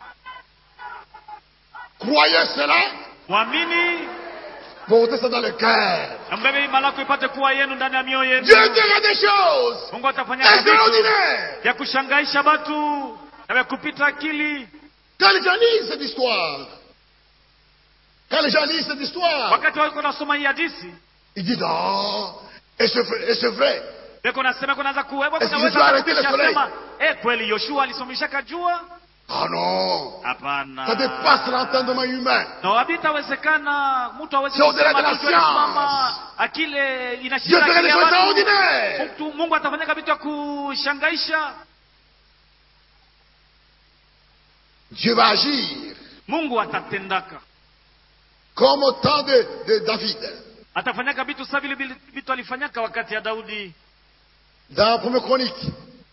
Croyez cela, mwamini portez ça dans le cœur. na mbebe hii malako ipate kuwa yenu ndani ya mioyo Dieu yenu dira des choses mungu atafanya vitu extraordinaires. vya kushangaisha batu na vya kupita akili Quand les gens lisent cette histoire, quand les gens lisent cette histoire, wakati wako nasoma hii hadisi ils disent Ah, et c'est vrai, et c'est vrai. beko nasema kunaanza kuwepo Est-ce kunaweza qu'il doit arrêter le kupisha soleil? sema eh kweli yoshua alisomeshaka jua Ah non, hapana ça dépasse l'entendement humain. na habitawezekana mtu awezi C'est au-delà de la kitu alisimama science. akile Dieu inashinda fera akili des ya choses watu. extraordinaires. Mtu- mungu atafanyaka vitu ya kushangaisha Dieu va agir mungu atatendaka comme au temps de, de David. atafanyaka vitu sa vile vile vitu alifanyaka wakati ya daudi Dans 1 Chronique,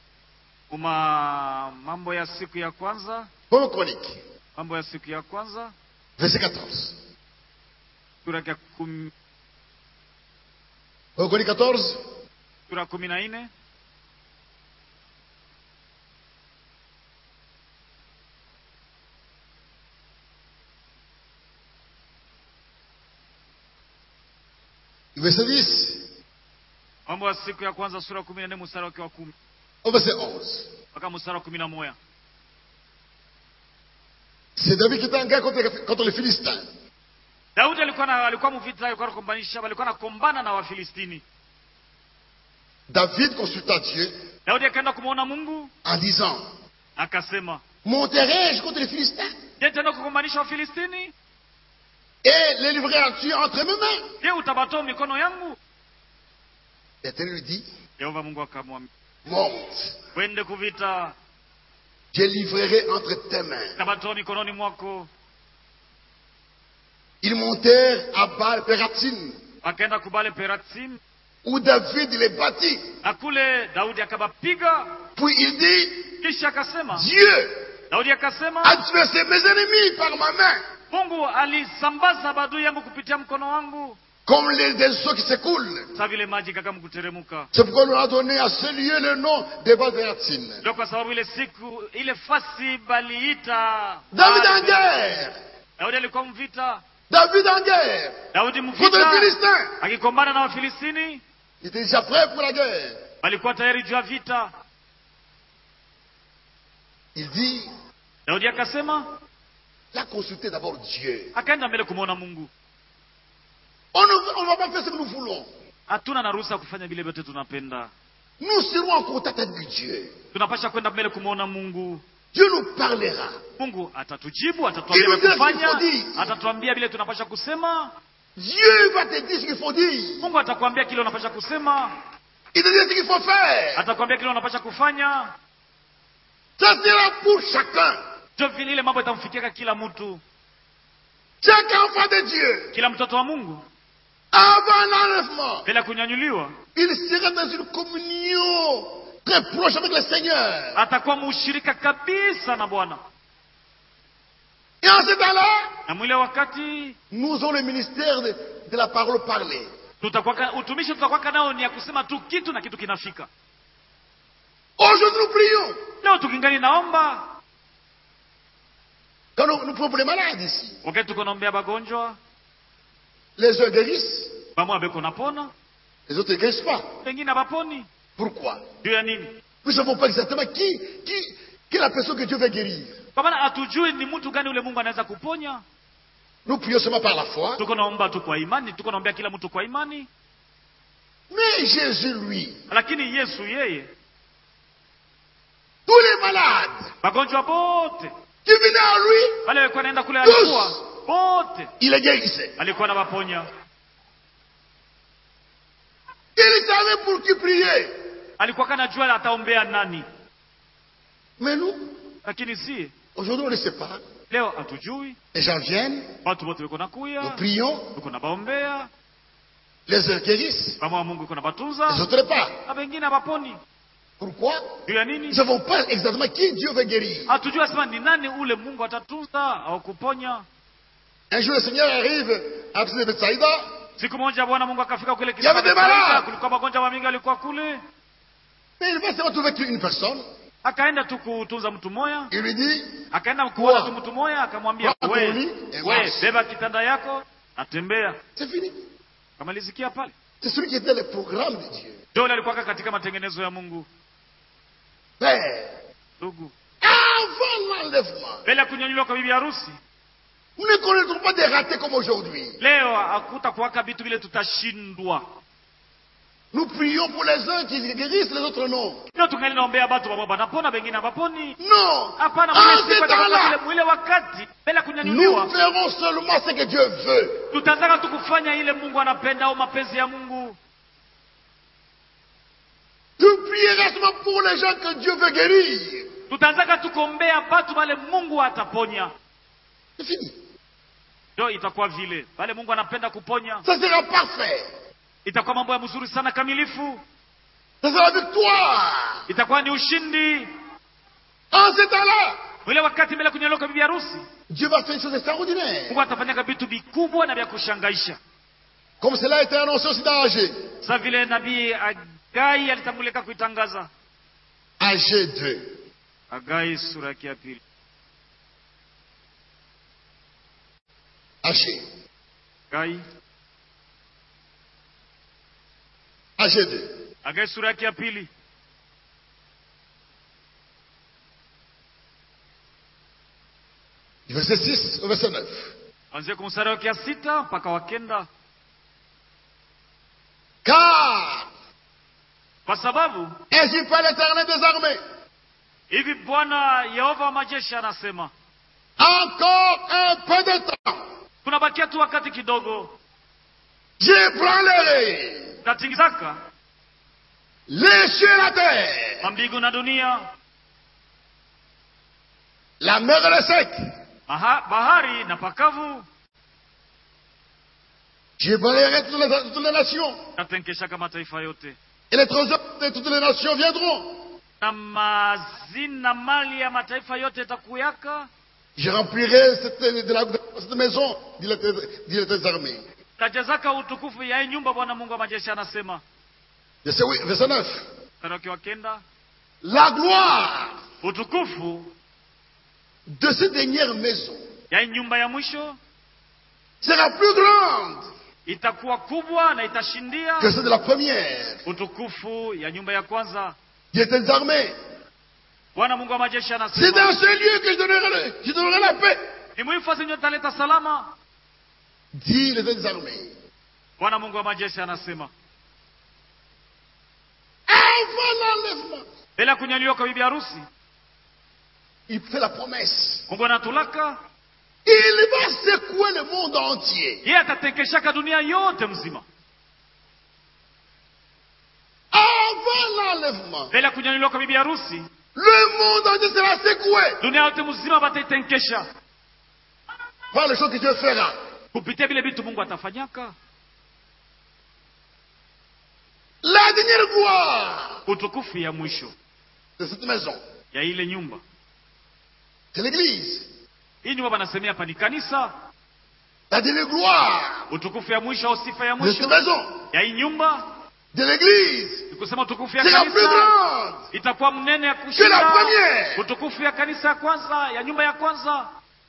uma mambo ya siku ya kwanza 1 Chronique, mambo ya siku ya kwanza verset 14. sura ya kum- 1 Chronique 14, sura kumi na nne verset 10 mambo ya siku ya kwanza sura kumi na nne mstari wake wa kumi au verset 11. mpaka mstari wa kumi na moja C'est David qui était en guerre contre, contre les Philistins. daudi alikuwa na alikuwa mvita alikuwa anakombanisha alikuwa anakombana na wafilistini David consulta Dieu daudi akaenda kumwona mungu en disant akasema Monterai-je contre les Philistins je tenda kukombanisha wafilistini et les livrer en Dieu entre mes mains je utabatoa mikono yangu L'Éternel lui dit yehova mungu akamwambia Monte, wende kuvita je livrerai entre tes mains. tabatoa mikononi mwako Ils montèrent à Baal Pératim, akaenda kubale peratsim où David les bâtit. na kule daudi akabapiga Puis il dit kisha akasema Dieu daudi akasema a tué ses- mes ennemis par ma main, mungu alisambaza badui yangu kupitia mkono wangu comme les, des eaux qui s'écoulent. sa vile maji kakamu kuteremuka C'est pourquoi on a donné à ce lieu le nom de Baal Pératim. ndio kwa sababu ile siku ile fasi baliita David en Baal- guerre daudi alikuwa mvita David en guerre daudi contre les mvita Philistins. akikombana na wafilistini Il était déjà prêt pour la guerre. walikuwa tayari juu ya vita Il dit daudi akasema il a consulté d'abord Dieu. akaenda mbele kumwona mungu On ne on va pas faire ce que nous voulons. hatuna na ruhusa ya kufanya vile vyote tunapenda Nous serons en contact avec Dieu. tunapasha kwenda mbele kumwona mungu Dieu nous parlera. mungu atatujibu atatuambia Ili vya ujue kufanya kifo atatuambia vile tunapasha kusema Dieu va te dire ce qu'il faut dire. mungu atakwambia kile unapasha kusema Il te dit ce qu'il faut faire. atakwambia kile unapasha kufanya Ça sera pour chacun. ndio vile ile mambo itamfikiaka kila mtu Chaque enfant de Dieu, kila mtoto wa mungu avant l'enlèvement, bila kunyanyuliwa il sera dans une communion très proche avec le Seigneur. atakuwa muushirika kabisa na bwana Et en ce temps-là, na mwile wakati nous avons le ministère de, de la parole parlée. tutakuwaka utumishi tutakwaka nao ni ya kusema tu kitu na kitu kinafika Aujourd'hui, nous prions. leo tukingali naomba Quand nous, nous prions pour les malades ici, wakati tuko naombea bagonjwa les uns guérissent, bamwe beko napona les autres ne guérissent pas. wengine abaponi Pourquoi juu ya nini Nous ne savons pas exactement qui, qui, qui est la personne que Dieu veut guérir. kwa maana hatujui ni mtu gani ule mungu anaweza kuponya Nous prions seulement par la foi. tuko naomba tu kwa imani tuko naombea kila mtu kwa imani Mais Jésus, lui, lakini yesu yeye tous les malades magonjwa bote qui venaient à lui, wale walikuwa naenda kule Tous. alikuwa bote il les guérissait. alikuwa na waponya Il savait pour qui prier. alikuwa kana jua ataombea nani Mais nous, lakini si aujourd'hui, on ne sait pas. leo hatujui Les gens viennent, watu wote wiko nous nakuya prions, tuko na baombea les uns guérissent, kama wa mungu iko na les batunza autres pas. na wengine abaponi Pourquoi juu ya Nous nini ne savons pas exactement qui Dieu veut guérir. hatujui asema ni nani ule mungu atatunza au kuponya Un jour, le Seigneur arrive à Bethsaïda. siku moja bwana mungu akafika kule Il y avait des Bethsaida, malades. kulikuwa magonjwa mamingi alikuwa kule Mais il va se retrouver avec une personne. akaenda tu kutunza mtu moya Il lui dit, akaenda kuona Wow. tu mtu moya akamwambia Wako we, uli, eh, we basi." beba kitanda yako natembea c'est fini. kamalizikia pale C'est celui qui était le programme de Dieu. Joel alikuwa katika matengenezo ya mungu Père, ndugu avant l'enlèvement, mbele ya kunyanyuliwa kwa bibi harusi nous ne connaîtrons pas des ratés comme aujourd'hui. leo hakuta kuwaka vitu vile tutashindwa Nous prions pour les uns qui guérissent, les autres non. ndio tungali naombea batu babo banapona bengine abaponi Non. hapana En mwile ce siku atakapokuwa temps-là, ile- mwile wakati mbele ya nous kunyanyuliwa ferons seulement ce que Dieu veut. tutataka tu kufanya ile mungu anapenda au mapenzi ya mungu Tu prieras seulement pour les gens que Dieu veut guérir. tutaanzaka tukombea batu bale mungu ataponya C'est fini. ndio itakuwa vile bale mungu anapenda kuponya Ça sera parfait. itakuwa mambo ya mzuri sana kamilifu Ça sera victoire. itakuwa ni ushindi En ce temps-là, mwile wakati mbele ya kunyanyuliwa kwa bibi harusi Dieu va faire une chose extraordinaire. mungu atafanyaka vitu vikubwa na vya kushangaisha Comme cela a été annoncé aussi dans AG. sa vile nabii agai alitambulika kuitangaza AG 2. agai sura yake ya pili AG. agai AG 2. agai sura yake ya pili Du verset 6 au verset 9. anzia kwa mstari wake ya sita mpaka wa kenda Car kwa sababu ainsi parle l'Éternel des armées. hivi bwana yehova wa majeshi anasema Encore un peu de temps. tunabakia tu wakati kidogo J'ébranlerai tatingizaka les cieux et la terre, mambingu na dunia la mer et le sec. Aha, bahari na pakavu J'ébranlerai toutes les, toutes les nations. tatenkeshaka mataifa yote Et les trésors de toutes les nations viendront. na mazina mali ya mataifa yote itakuyaka Je remplirai cette, de la, de cette maison, dit l'Éternel dit l'Éternel des armées. tajazaka utukufu ya hii nyumba bwana mungu wa majeshi anasema Verset, oui, verset 9. mstari wake wa kenda La gloire utukufu de cette dernière maison ya hii nyumba ya mwisho sera plus grande itakuwa kubwa na itashindia que celle de la première. utukufu ya nyumba ya kwanza Dit l'Éternel des armées. bwana mungu wa majeshi C'est dans anasema ce lieu que je donnerai, le- je donnerai la paix. ni muhifadhi nyo taleta salama Dit l'Éternel des armées. bwana mungu wa majeshi anasema Avant l'enlèvement, mbele ya kunyanyuliwa kwa bibi harusi il fait la promesse. mungu anatulaka Il va secouer le monde entier. yeye atatekeshaka dunia yote mzima Avant l'enlèvement, mbele ya kunyanyuliwa kwa bibi harusi le monde entier sera secoué dunia yote mzima bataitenkesha par les choses que Dieu fera. kupitia vile vitu mungu atafanyaka La dernière gloire utukufu ya mwisho de cette maison, ya ile nyumba c'est l'Église. hii nyumba banasemea hapa ni kanisa La dernière gloire utukufu ya mwisho au sifa ya de cette mwisho maison, ya hii nyumba de l'Église, ni kusema utukufu ya sera plus kanisa grande itakuwa mnene ya que la kushinda première. utukufu ya kanisa ya kwanza ya nyumba ya kwanza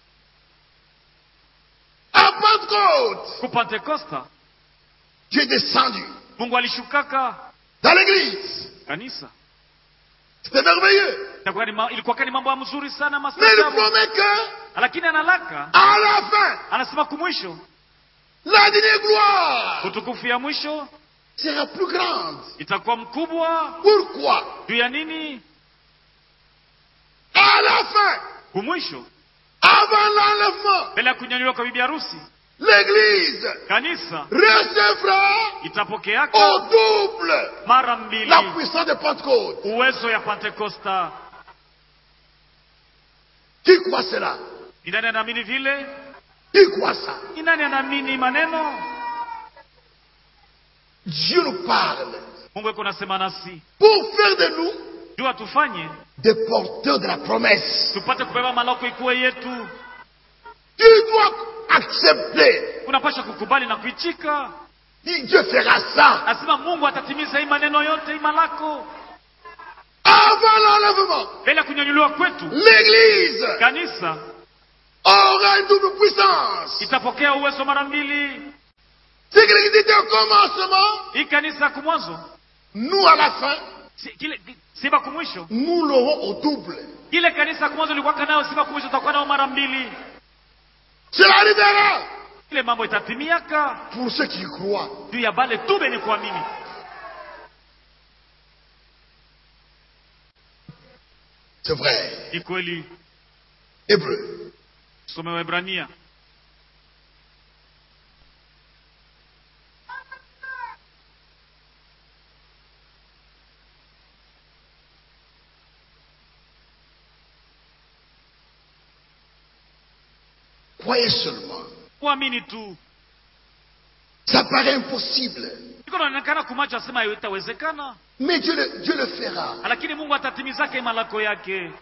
À Pentecôte, ku pentekosta Dieu est descendu mungu alishukaka dans l'Église. kanisa C'était merveilleux. Itakuwa ni ma- ilikuwa ni mambo ya mzuri sana Mais il mastaajabu promet que, lakini analaka à la fin, anasema kumwisho la dernière gloire utukufu ya mwisho sera plus grande. itakuwa mkubwa Pourquoi juu ya nini À la fin, kumwisho avant l'enlèvement, mbele ya kunyanyuliwa kwa bibi harusi l'Église kanisa recevra itapokeaka au double mara mbili la puissance de Pentecôte. uwezo ya pentekosta Qui croit cela ni nani anaamini vile Qui croit ça ni nani anaamini maneno Dieu nous parle mungu eko nasema nasi pour faire de nous juu atufanye des porteurs de la promesse. tupate kubeba malako ikuwe yetu Tu dois accepter unapasha kukubali na kuichika dit Dieu fera ça Nasema Mungu atatimiza hii maneno yote ima lako avant l'enlèvement. mbele ya kunyanyuliwa kwetu. L'église Kanisa aura une double puissance. itapokea uwezo mara mbili. C'est que l'église était au commencement, Hii kanisa kumwanzo nous à la fin, si, kile siba kumwisho, nous l'aurons au double. ile kanisa kumwanzo ilikuwa nayo siba kumwisho, utakuwa nayo mara mbili. Cela arrivera Ile mambo itatimiaka pour ceux qui y croient. juu ya bale tu benye kuamini. C'est vrai. Ni kweli. Hébreu. Some Waebrania Croyez seulement. kuamini tu. Ça paraît impossible. Iko naonekana kumacho asema itawezekana, Mais Dieu le, Dieu le fera. lakini Mungu atatimizake malako yake.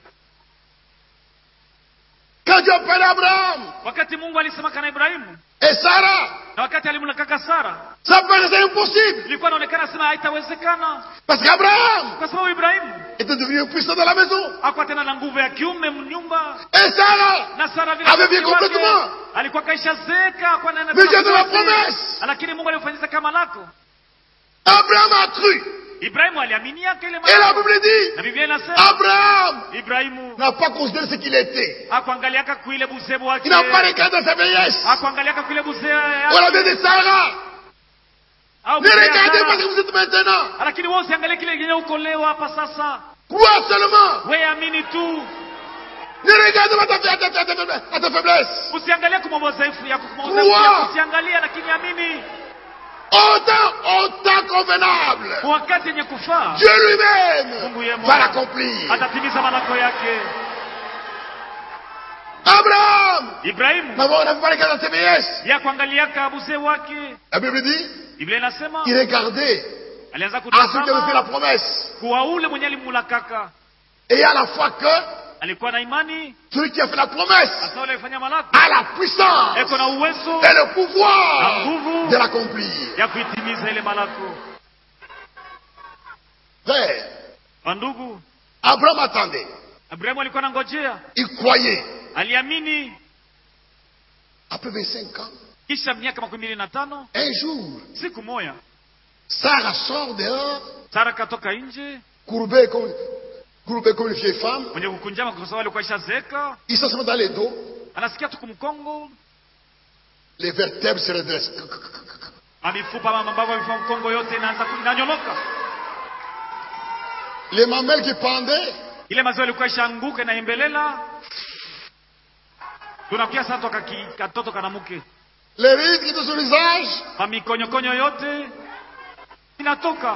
Quand Dieu appelle Abraham Wakati Mungu alisemaka na Ibrahimu et Sarah, na wakati alimlakaka Sara, ça paraissait impossible. ilikuwa inaonekana sema haitawezekana, Parce qu'Abraham kwa sababu Ibrahimu était devenu puissant dans la maison. hakuwa tena na nguvu ya kiume mnyumba, Et Sarah na Sara vile Avait bien wakati wake, complètement. alikuwa kaisha zeka kwa nene Mais Dieu de la promesse. lakini Mungu alimfanyisa kama lako. Abraham a cru. Ibrahimu aliaminiaka ile Et la malako, Bible dit na Biblia inasema Abraham Ibrahimu n'a pas considéré ce qu'il était. hakuangaliaka kuile buzebu wake, Il n'a pas regardé sa vieillesse. hakuangaliaka kuile buzee On l'avait dit Sarah. au Ne buzee ya regardez Sara. pas ce que vous êtes maintenant. lakini wewe usiangalie kile kenye uko leo hapa sasa, Crois seulement. wewe amini tu, Ne regardez pas ta, ta, ta, ta, ta, ta, ta faiblesse. usiangalie kwa mambo dhaifu yako, kwa mambo Crois. dhaifu yako usiangalie, lakini amini Autant, autant convenable. kwa wakati yenye kufaa Dieu lui-même Mungu yeye va mwenyewe l'accomplir. atatimiza malako yake. Abraham Ibrahimu n'avait n'avait pas regardé sa vieillesse. ya kuangaliaka buzee wake, La Bible dit Biblia inasema il regardait alianza à celui qui avait fait la kutazama promesse. kuwa ule mwenye alimulakaka Et à la fois que alikuwa na imani, celui qui a fait la promesse hasa ule alifanya malako a la puissance eko na uwezo et le pouvoir Na nguvu. de l'accomplir. ya kuitimiza ile malako. Frère, Wandugu, Abraham attendait. Ibrahimu alikuwa anangojea, Il croyait. aliamini. Après 25 ans, Kisha miaka makumi mbili na tano un jour, siku moya Sarah sort dehors, Sara katoka nje courbée comme, courbée comme une vieille femme. mwenye kukunjama kwa sababu alikuwa ishazeeka, Il se met dans les dos, anasikia tu kumkongo, les vertèbres se redressent. mamifupa ama mambavu ya mkongo yote inaanza ku- inanyoloka, Les mamelles qui pendaient, ile maziwa ilikuwa ishaanguka inaimbelela. Tunakuya sasa toka ki, katoto kanamuke, les rides qui étaient sur le visage, mamikonyokonyo yote inatoka.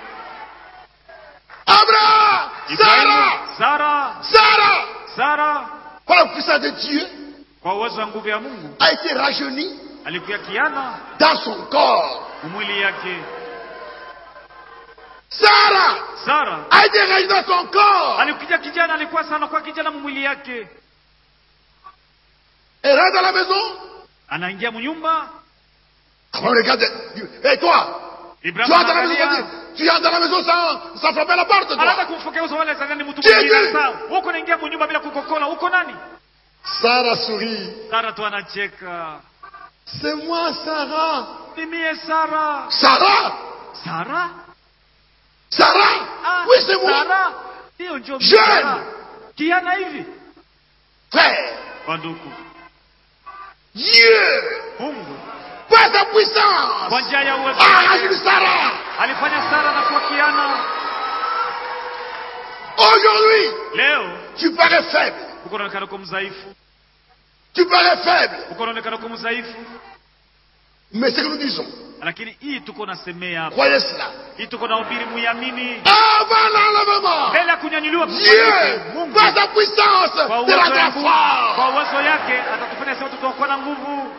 Abraham, Ibrahimu, Sarah, Sara, Sarah, Sara par la puissance de Dieu, kwa uwezo wa nguvu ya Mungu a été rajeuni alikuya kiana dans son corps. umwili yake. Sarah Sara a été rajeunie dans son corps. alikuja kijana, alikuwa sana kwa kijana mumwili yake, Elle rentre dans la maison. anaingia mnyumba. Abraham regarde. Et toi, tu Ibrahimu entres dans la maison, anaangalia, tu entres dans la maison sans, sans frapper la porte, anaanza toi. kumfokea uso wale zangani mtu Jésus! mwingine. Sasa huko naingia mnyumba bila kukokola, uko nani? Sarah sourit. Sara tu anacheka, C'est moi, Sarah. ni mie Sara. Sarah Sara? Sarah Ah, Oui, c'est moi. Sara hiyo ndio mimi Jeune! Sara. Kiana hivi Frère, wanduku, Dieu, Mungu par sa kwa puissance, njia ya uwezo a wake, rajeuni Sarah. alifanya Sara na kuwa kiana. Aujourd'hui, Leo tu parais faible. uko naonekana uko mdhaifu, Tu parais faible. uko naonekana uko mdhaifu, Mais ce que nous disons, lakini hii tuko nasemea hapa, croyez cela. hii tuko na ubiri, muiamini Avant l'enlèvement, mbele ya kunyanyuliwa kwa Dieu, Mungu par sa puissance, kwa te uwezo rendra ya Mungu, kwa fort. uwezo yake atatufanya sema tutakuwa na nguvu.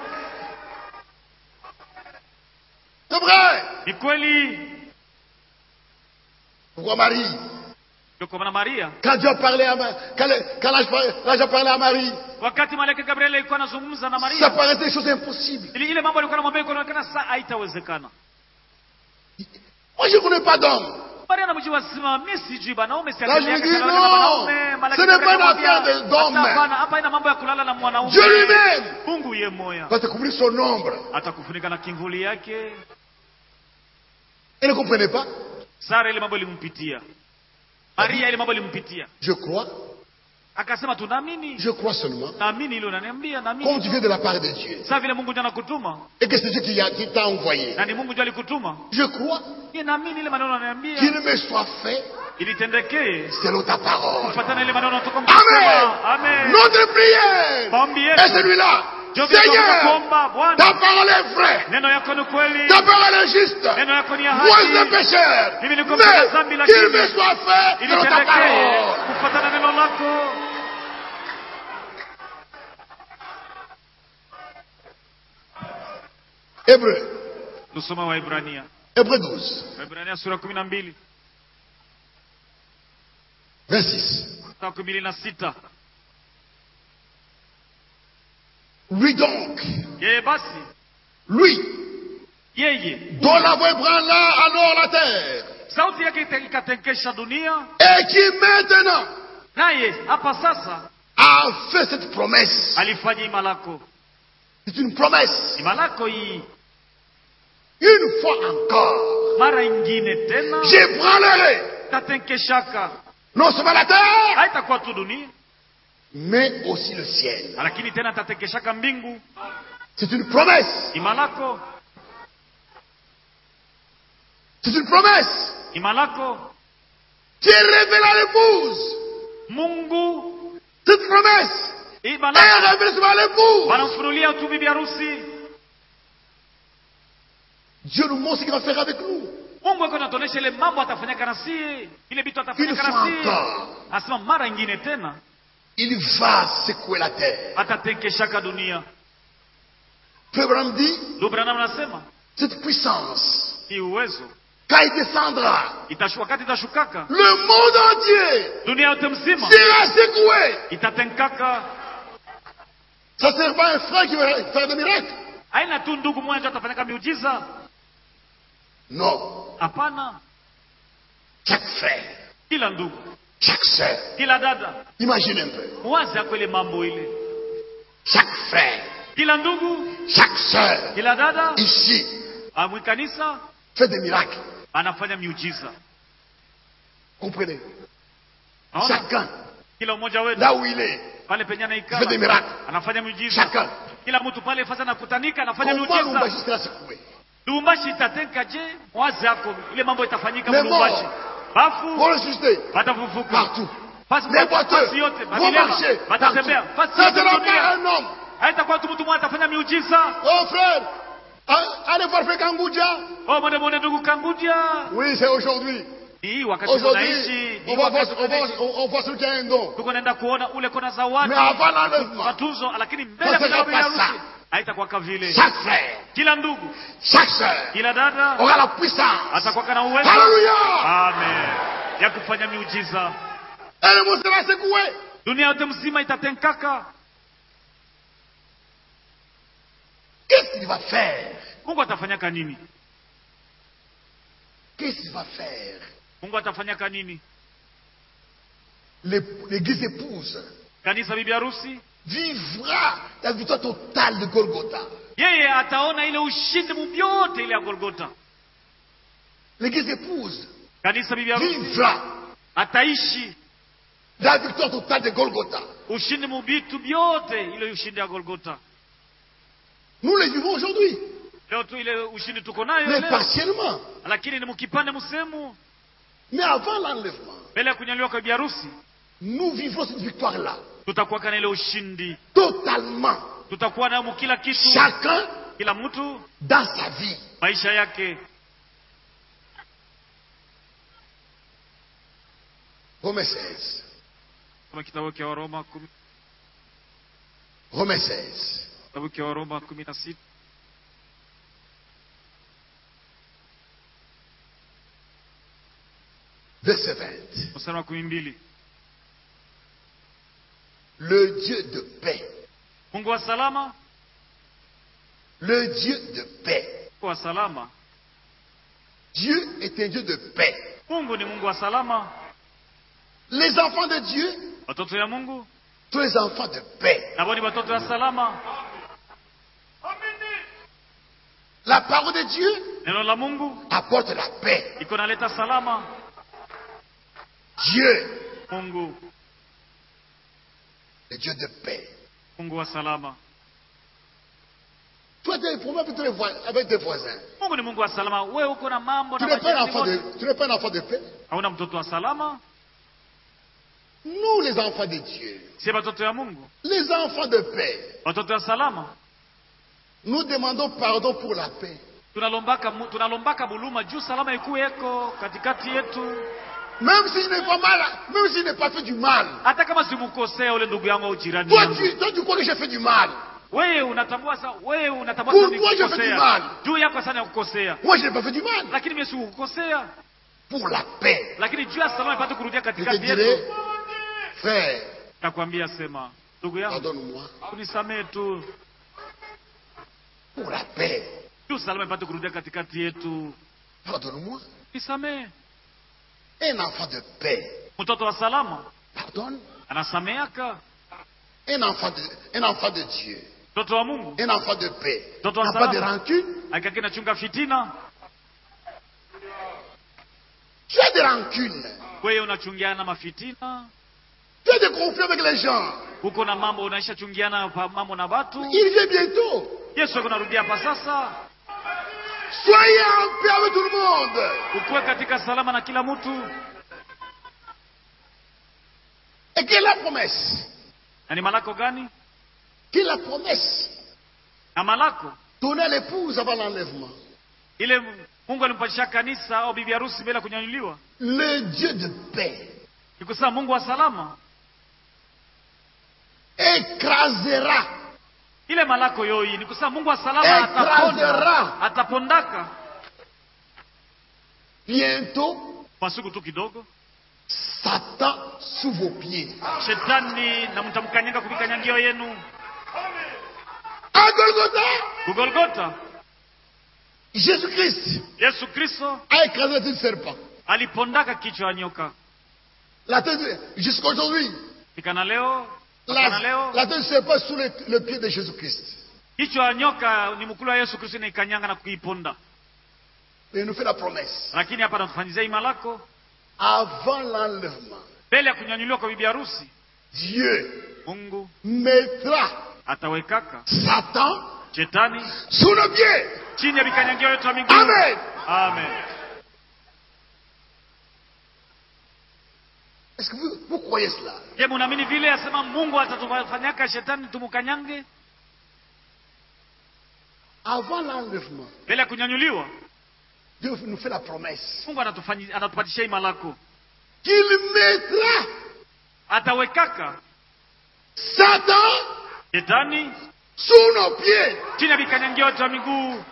C'est vrai. Ni kweli. Pourquoi Marie Ndio kwa maana Maria, Quand Dieu a parlé à Ma- quand, le- quand l'ange par- l'ange a parlé à Marie, wakati malaika Gabriel alikuwa anazungumza na ça Maria, paraissait des choses impossibles. ili ile mambo alikuwa anamwambia iko inaonekana saa haitawezekana, Moi, je ne connais pas d'homme. Maria anamjibu asema mi sijui banaume si Là, akili je yake dis, kalala na non, mwanaume Malaki ce n'est pas une akamwambia, affaire de- d'homme. "Hata hapana, hapa ina mambo ya kulala na mwanaume Dieu lui-même mungu ye moya va te couvrir son ombre. atakufunika na kimvuli yake Elle ne comprenait pas. sara ile mambo ilimpitia maria ile mambo ilimpitia Je crois, akasema tunaamini je crois seulement, naamini ile unaniambia comme tu naamini viens de la part de Dieu, saa vile mungu ndio anakutuma et que c'est Dieu qui, a- qui t'a envoyé. na ni mungu ndio alikutuma Je crois ye naamini ile maneno unaniambia qu'il me soit fait ilitendekee selon ta parole. kufuatana ile maneno natoka Amen. mkusema amen Notre prière maombi est yetu celui-là. ndio vile tunataka Seigneur, kuomba ta bwana parole est vraie. neno yako ni kweli Ta parole est juste. neno yako ni ya Moi, je suis un haki pécheur. Mimi niko mtenda dhambi, Mais qu'il lakini me soit fait selon ta ilitendekee parole. kufuatana neno lako Hébreu. tusoma waibrania Hébreu 12, waibrania sura kumi na mbili 26. mstari kumi na sita Lui donc, yeye basi lui, yeye dont la voix ébranla alors la terre, sauti yake ita- ikatenkesha dunia et qui maintenant naye hapa sasa a fait cette promesse. alifanya ima lako C'est une promesse. ima lako hii Une fois encore, mara ingine tena j'ébranlerai itatenkeshaka non seulement la terre, haitakuwa tu dunia mais aussi le ciel. lakini tena itatenkeshaka mbingu C'est une promesse. ima lako C'est une promesse ima lako qui est révélée à l'épouse. mungu Cette promesse ima est lako révélée seulement à l'épouse. wanamfunulia tu bibi harusi Dieu nous montre ce qu'il va faire avec nous. mungu ako natuonyesha ile mambo atafanyaka na sie ile vitu Une atafanyaka fois na sie encore, asema mara ingine tena il va secouer la terre. atatenkeshaka dunia Frère Branham dit, lubranam anasema cette puissance, hii uwezo quand il descendra, itashu, wakati itashukaka le monde entier dunia yote mzima sera secoué. itatenkaka Ça ne sert pas un frère qui va faire des miracles. aina tu ndugu mmoja atafanyaka miujiza Non. hapana Chaque frère, kila ndugu chaque sœur, kila dada imagine un peu. mwazi ako ile mambo ile Chaque frère, kila ndugu chaque sœur, kila dada ici, amwikanisa fait des miracles. anafanya miujiza Comprenez Naona? Chacun, kila mmoja wetu là où il est, pale penye fait des anaikala miracles. anafanya miujiza Chacun. kila mtu pale fasa nakutanika anafanya Comment Lumbashi miujiza sera secoué lubumbashi itatenka je mwazi yako ile mambo itafanyika Les lubumbashi morts. bafu Pour le susciter, watafufuka partout. Fasi- Les boiteux fasi yote vont babilema, marcher. watatembea partout. fasi Ça ne yote sera dunia. pas un homme. haitakuwa tu mtu mmoja atafanya miujiza Oh frère, a- allez voir Frère Kangoudia. oh mwende mwende ndugu kangudia Oui, c'est aujourd'hui. hii wakati tunaishi Aujourd'hui, hii on va, voir, wakati on, va, tunaishi. on, on voit celui qui a un don. tuko naenda kuona ule kona zawadi Mais avant l'enlèvement, matunzo lakini mbele Ça ya sera bibi harusi pas ça. haitakuwa ka vile chaque frère, kila ndugu chaque sœur kila dada aura la puissance. atakuwa na uwezo Alléluia. amen ya kufanya miujiza Et le monde sera secoué. dunia yote mzima itatenkaka Qu'est-ce qu'il va faire mungu atafanyaka nini Qu'est-ce qu'il va faire mungu atafanyaka nini L'ép- L'église épouse kanisa bibi harusi vivra la victoire totale de Golgotha. yeye ataona ile ushindi mubyote ile ya golgota L'église épouse kanisa bibi harusi vivra ataishi la victoire totale de Golgotha. ushindi mubitu byote ile ushindi ya golgota Nous les vivons aujourd'hui, leo tu ile ushindi tuko nayo mais leo partiellement. lakini ni mkipande msemu Mais avant l'enlèvement, mbele ya kunyanyuliwa kwa bibi harusi nous vivons cette victoire-là tutakuwa kana ile ushindi totalement. tutakuwa nayo mu kila kitu Chacun kila mtu dans sa vie. maisha yake Romains 16. kama kitabu cha waroma kumi Romains 16. kitabu cha waroma kumi na sita Verset 20. mstari wa kumi mbili Le Dieu de paix. mungu wa salama Le Dieu de paix mungu wa salama Dieu est un Dieu de paix. mungu ni mungu wa salama Les enfants de Dieu watoto ya mungu sont les enfants de paix. nabo ni watoto ya salama La parole de Dieu neno la mungu apporte la paix. iko naleta salama Dieu, mungu le Dieu de paix. mungu wa salama Tu as des problèmes avec tes voi- avec tes voisins. mungu ni mungu wa salama we uko na mambo Tu na n'es pas un majirani enfant de, wote. tu n'es pas un enfant de paix. hauna mtoto wa salama Nous, les enfants de Dieu, si watoto ya mungu les enfants de paix, watoto ya salama nous demandons pardon pour la paix. tunalombaka mu- tunalombaka buluma juu salama ikuweko katikati yetu Même s'il n'est pas mal, même s'il n'est pas fait du mal. hata kama simukosea ule ndugu yangu au jirani Toi, yangu tu, toi, tu crois que j'ai fait du mal. wewe unatambua sa wewe unatambua Pour sana toi, je fais du nikukosea mal. juu yako sana ya kukosea Moi, je n'ai pas fait du mal. lakini mimi sikukosea Pour la paix. lakini juu ya salama ipate kurudia Je te katikati dirai, yetu frère, nakwambia sema ndugu yangu pardonne-moi. unisamee tu Pour la paix. juu salama ipate kurudia katikati yetu Pardonne-moi. nisamee Un enfant de paix. mtoto wa salama Pardonne. anasameaka Un enfant de, un enfant de Dieu. mtoto wa mungu Un enfant de paix. Toto wa N'a pas de salama. rancune. akaki nachunga fitina Tu as des rancunes. wewe unachungiana mafitina Tu as des conflits avec les gens. huko na mambo unaisha chungiana pa- mambo na watu Il vient bientôt. yesu ako narudia hapa sasa Soyez en paix avec tout le monde. ukuwe katika salama na kila mtu Et quelle est la promesse na ni malako gani Quelle est la promesse na malako donnée à l'épouse avant l'enlèvement ile mungu alimpatisha kanisa au bibi harusi mbele ya kunyanyuliwa Le Dieu de paix ni kusema mungu wa salama écrasera ile malako yoyi ni kusema mungu wa salama Écrasera. ataponda atapondaka bientôt kwa siku tu kidogo Satan sous vos pieds. shetani na mtamkanyanga kuvikanyangio yenu À Golgotha, kugolgota Jésus-Christ yesu kristo a écrasé tout serpent. alipondaka kichwa ya nyoka La tête, de- jusqu'à aujourd'hui, ikana leo mpaka na la, leo la tête du serpent sous le, le pied de Jésus-Christ. kichwa ya nyoka ni mkulu wa yesu kristo inaikanyanga na kuiponda Et il nous fait la promesse. lakini hapa natufanyizia ima lako Avant l'enlèvement, mbele ya kunyanyuliwa kwa bibi harusi Dieu mungu mettra atawekaka Satan shetani sous nos pieds. chini ya vikanyangio yetu ya miguu Amen. amen Est-ce que vous, vous croyez cela je munaamini vile asema mungu atatufanyaka shetani tumukanyange Avant l'enlèvement, mbele ya kunyanyuliwa Dieu nous fait la promesse mungu anatufanyi- anatupatisha ima lako qu'il mettra atawekaka Satan shetani sous nos pieds. chini ya vikanyangio yetu ya miguu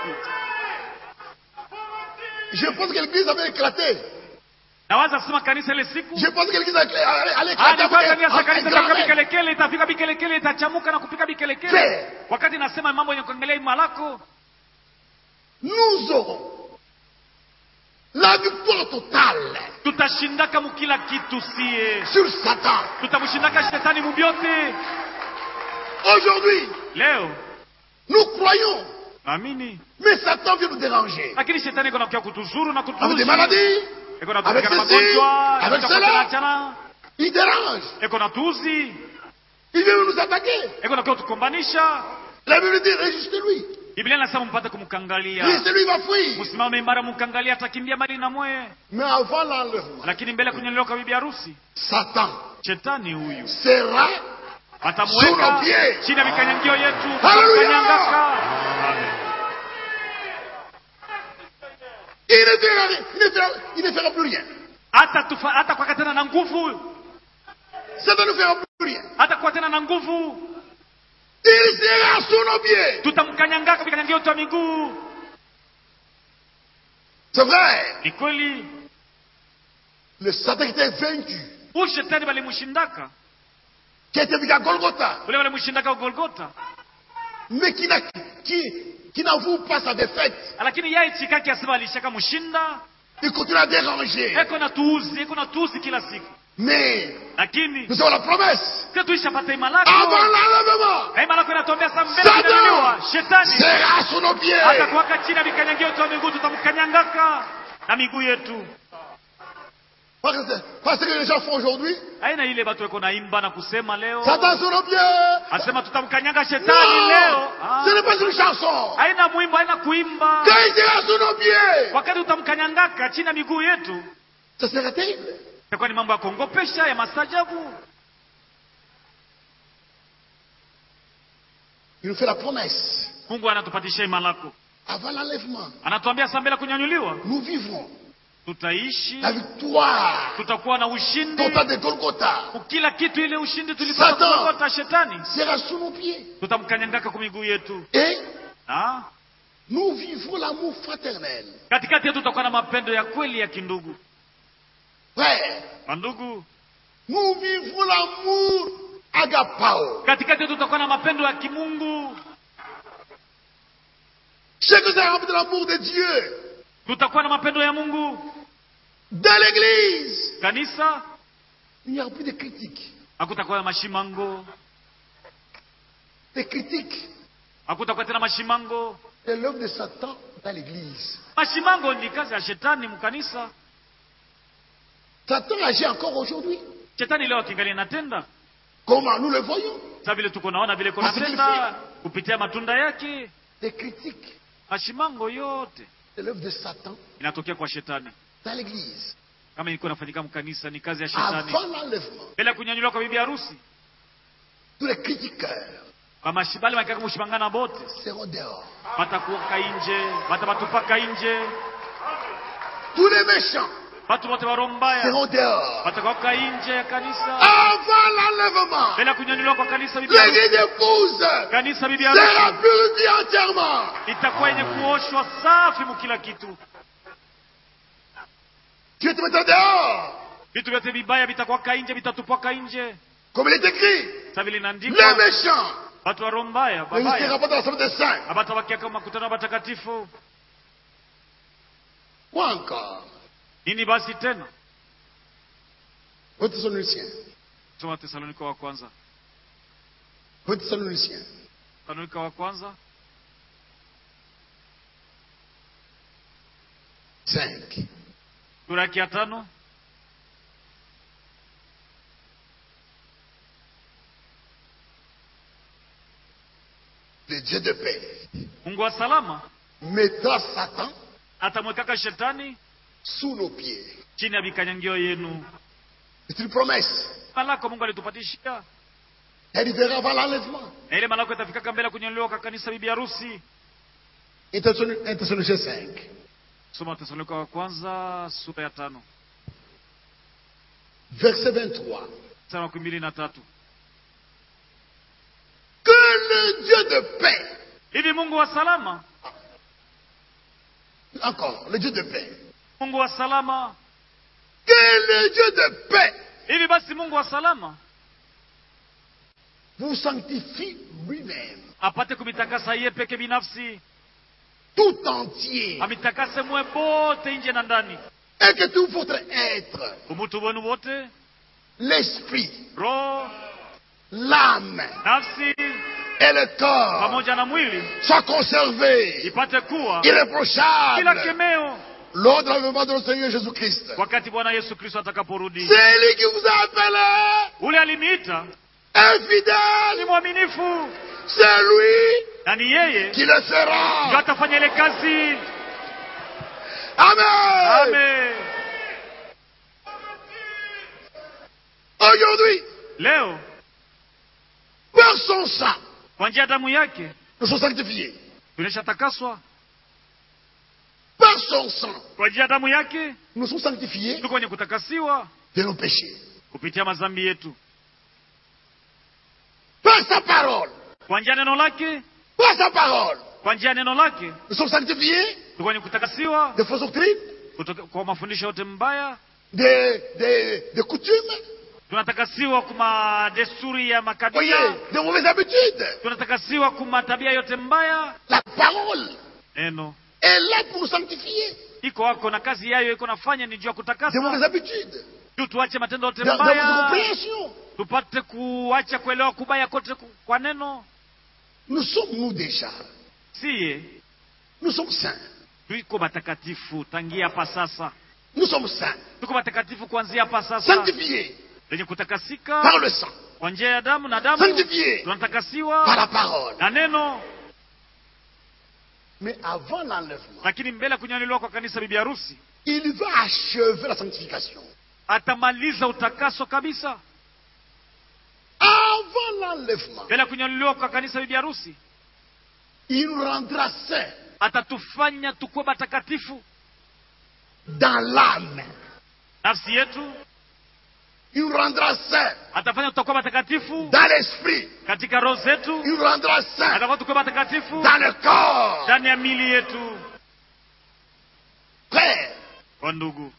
Je pense que l'église avait éclaté. nawaza kusema kanisa ile siku Je pense que l'église allait allait Ah, éclater. nilikuwa ndani ya avec un- kanisa un itafika grand air. bikelekele itafika bikelekele itachamuka na kupika bikelekele Pe. wakati nasema mambo yenye kuangalia ima lako Nous aurons la victoire totale tutashindaka mukila kitu sie sur Satan. tutamshindaka shetani mubyote Aujourd'hui, leo nous croyons, naamini mais Satan vient nous déranger. lakini shetani iko nakuya kutuzuru na Avec des kutuuzi maladies, iko avec natupika na ceci, magonjwa avec iko cela. natuachana il dérange. iko natuuzi Il vient nous attaquer. iko nakuya kutukombanisha La Bible dit, résistez-lui. biblia nasema mpate kumkangalia Résistez-lui, il va fuir. msimame imara mkangalia atakimbia mali na mwe Mais avant l'enlèvement, lakini mbele ya kunyanyuliwa kwa bibi harusi Satan shetani huyu sera Sous atamuweka nos pieds. chini ya vikanyangio yetu Hallelujah. tutamkanyangaka Amen. Il ne fera, rien. il ne fera, il ne fera plus rien. hata tufa, hata kwaka tena na nguvu Satan ne fera plus rien. hata kuwa tena na nguvu Il sera sous nos pieds. tutamkanyangaka vikanyangio yetu ya miguu C'est vrai. ni kweli Le Satan qui était vaincu, huyu shetani walimshindaka qui était vaincu à Golgotha, ule walimshindaka Golgota mais qui n'a qui, qui n'avoue pas sa défaite, lakini yeye chikaki asema alishaka mshinda il continue à déranger. eko na tuuzi eko na tuuzi kila siku Mais lakini nous avons la promesse. sio tuishapata imalako Avant l'enlèvement, na imalako inatuambia saa mbele Satan kunyanyuliwa shetani sera sous nos pieds. hata kuwaka chini ya vikanyangio yetu ya miguu tutamkanyangaka na miguu yetu Parce que, parce que les gens font aujourd'hui, aina ile batu weko naimba na kusema leo Satan sous nos pieds. asema tutamkanyanga shetani leo Non, Ah. ce n'est pas une chanson. haina mwimbo haina kuimba Quand il sera sous nos pieds, wakati utamkanyangaka chini ya miguu yetu ça sera terrible. itakuwa ni mambo ya kuongopesha ya mastajabu Il nous fait la promesse. mungu anatupatisha imalako Avant l'enlèvement, anatuambia saa mbele kunyanyuliwa nous vivrons tutaishi la victoire tutakuwa na ushindi totale de Golgotha. kila kitu ile ushindi tulipata Satan. kuogota shetani Sera sous nos pieds. tutamkanyangaka kwa miguu yetu Et ah? nous vivrons l'amour fraternel. katikati yetu tutakuwa na mapendo ya kweli ya kindugu Frère, mandugu nous vivrons l'amour agapao. katikati yetu tutakuwa na mapendo ya kimungu Chacun sera rempli de l'amour de Dieu. tutakuwa na mapendo ya mungu Dans l'église, kanisa il n'y aura plus de critiques. hakutakuwa na mashimango Des critiques. hakutakuwa tena mashimango C'est l'œuvre de Satan dans l'église. mashimango ni kazi ya shetani mkanisa Satan agit encore aujourd'hui. shetani leo akingali inatenda Comment nous le voyons sa vile tuko naona vile Parce kunatenda kupitia matunda yake Des critiques. mashimango yote C'est l'œuvre de Satan inatokea kwa shetani dans l'église. kama ilikuwa inafanyika mkanisa ni kazi ya shetani Avant l'enlèvement, mbele ya kunyanyuliwa kwa bibi harusi tous les critiqueurs bamashibali makaka mushimangana bote seront dehors. batakuoka inje batabatupaka inje Tous les méchants batu bote baro mbaya seront dehors. batakuoka inje ya kanisa Avant l'enlèvement, mbele ya kunyanyuliwa kwa kanisa bibi harusi l'église épouse kanisa bibi sera harusi purifiée entièrement. itakuwa yenye kuoshwa safi mu kila kitu Dieu te mettra dehors. vitu vyote vibaya vitakuwaka inje vitatupwaka inje Comme il est écrit, sa vile les inaandikwa méchants watu waro mbaya ne babaya restera pas dans la salle des saints. abatabakia kama makutano ya batakatifu Quoi encore nini basi tena Un Thessaloniciens. soma tesalonika wa kwanza Un Thessaloniciens. tesalonika wa kwanza 5. sura yake ya tano Le Dieu de paix mungu wa salama mettra Satan atamwekaka shetani sous nos pieds. chini ya vikanyangio yenu C'est une promesse. malako mungu alitupatishia Elle arrivera avant l'enlèvement. na ile malako itafikaka mbele ya kunyanyuliwa kwa kanisa bibi harusi Un Thessalon- un Thessaloniciens 5. soma tesalonika wa kwanza sura ya tano Verset 23. mstari wa kumi mbili na tatu Que le Dieu de paix, hivi mungu wa salama encore, le Dieu de paix, mungu wa salama que le Dieu de paix hivi basi mungu wa salama vous sanctifie lui-même, apate kumitakasa yeye peke binafsi tout entier, amitakase mwe bote nje na ndani et que tout votre être, umutu wenu wote l'esprit, roho l'âme nafsi et le corps pamoja na mwili soient conservés ipate kuwa kila irréprochables kemeo lors de l'enlèvement de notre Seigneur Jésus-Christ. wakati bwana yesu kristo atakaporudi C'est lui qui vous a appelé ule aliniita ni infidèle. mwaminifu C'est lui na ni yeye qui le ndio fera. atafanya ile kazi Amen. amen Aujourd'hui, leo par son sang, kwa njia ya damu yake nous sommes sanctifiés. tumeshatakaswa Par son sang, kwa njia ya damu yake nous sommes sanctifiés tuko wenye kutakasiwa de nos péchés. kupitia mazambi yetu Par sa parole, kwa njia ya neno lake par sa parole, kwa njia ya neno lake nous sommes sanctifiés tuko wenye kutakasiwa de fausses doctrines, kutoka kwa mafundisho yote mbaya de, de, de coutumes, tunatakasiwa kuma desturi ya Voyez, makabila de mauvaises habitudes. tunatakasiwa kuma tabia yote mbaya La parole neno est là pour nous sanctifier. iko wako na kazi yayo iko nafanya ni juu ya De kutakasa mauvaises habitudes. juu tuache matendo yote Dans, dans votre mbaya compréhension. tupate kuacha kuelewa kubaya kote ku- kwa neno Nous sommes nous déjà. siye Nous sommes saints. tuiko matakatifu tangia hapa sasa Nous sommes saints. tuko matakatifu kuanzia hapa sasa Sanctifiés lenye par kutakasika le sang. kwa njia ya damu na damu Sanctifiés par tunatakasiwa la parole. na neno Mais avant l'enlèvement, lakini mbele ya kunyanyuliwa kwa kanisa bibi harusi il va achever la sanctification. atamaliza utakaso kabisa Avant l'enlèvement, mbele ya kunyanyuliwa kwa kanisa bibi harusi il nous rendra saints atatufanya tukuwe matakatifu dans l'âme. nafsi yetu Il nous rendra saints atafanya tutakuwa matakatifu dans l'esprit. katika roho zetu Il nous rendra saints atafanya tukuwe matakatifu dans le corps. ndani ya mili yetu Frère, kwa ndugu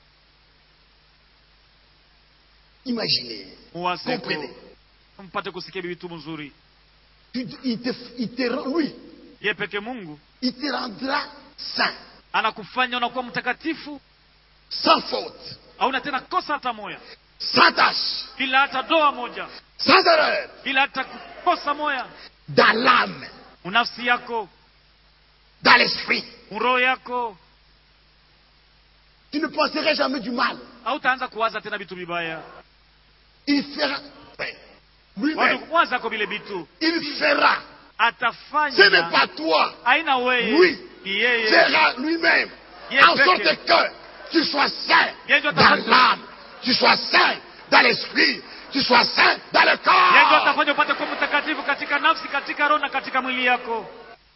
imaginez, muwaseko comprenez. mpate kusikia bibitu mzuri Tu- il te, il te rend- lui, ye peke mungu il te rendra saint, anakufanya unakuwa mtakatifu sans faute, hauna tena kosa hata moya sans tache, bila hata doa moja sans erreur, bila hata kukosa moya dans l'âme, unafsi yako dans l'esprit. uroho yako Tu ne penserais jamais du mal. hautaanza kuwaza tena vitu vibaya Il fera, frère, lui-même, Watu- waza ko vile vitu il fera. Ce n'est atafanya pas toi. haina weye Oui. ni yeye fera lui-même Yes, en sorte Becky. que tu sois saint Yes, je dans t'appelle. l'âme, tu sois saint dans l'esprit, tu sois saint dans le yeye ndio corps. atafanya upate kuwa mtakatifu katika nafsi katika roho na katika mwili yako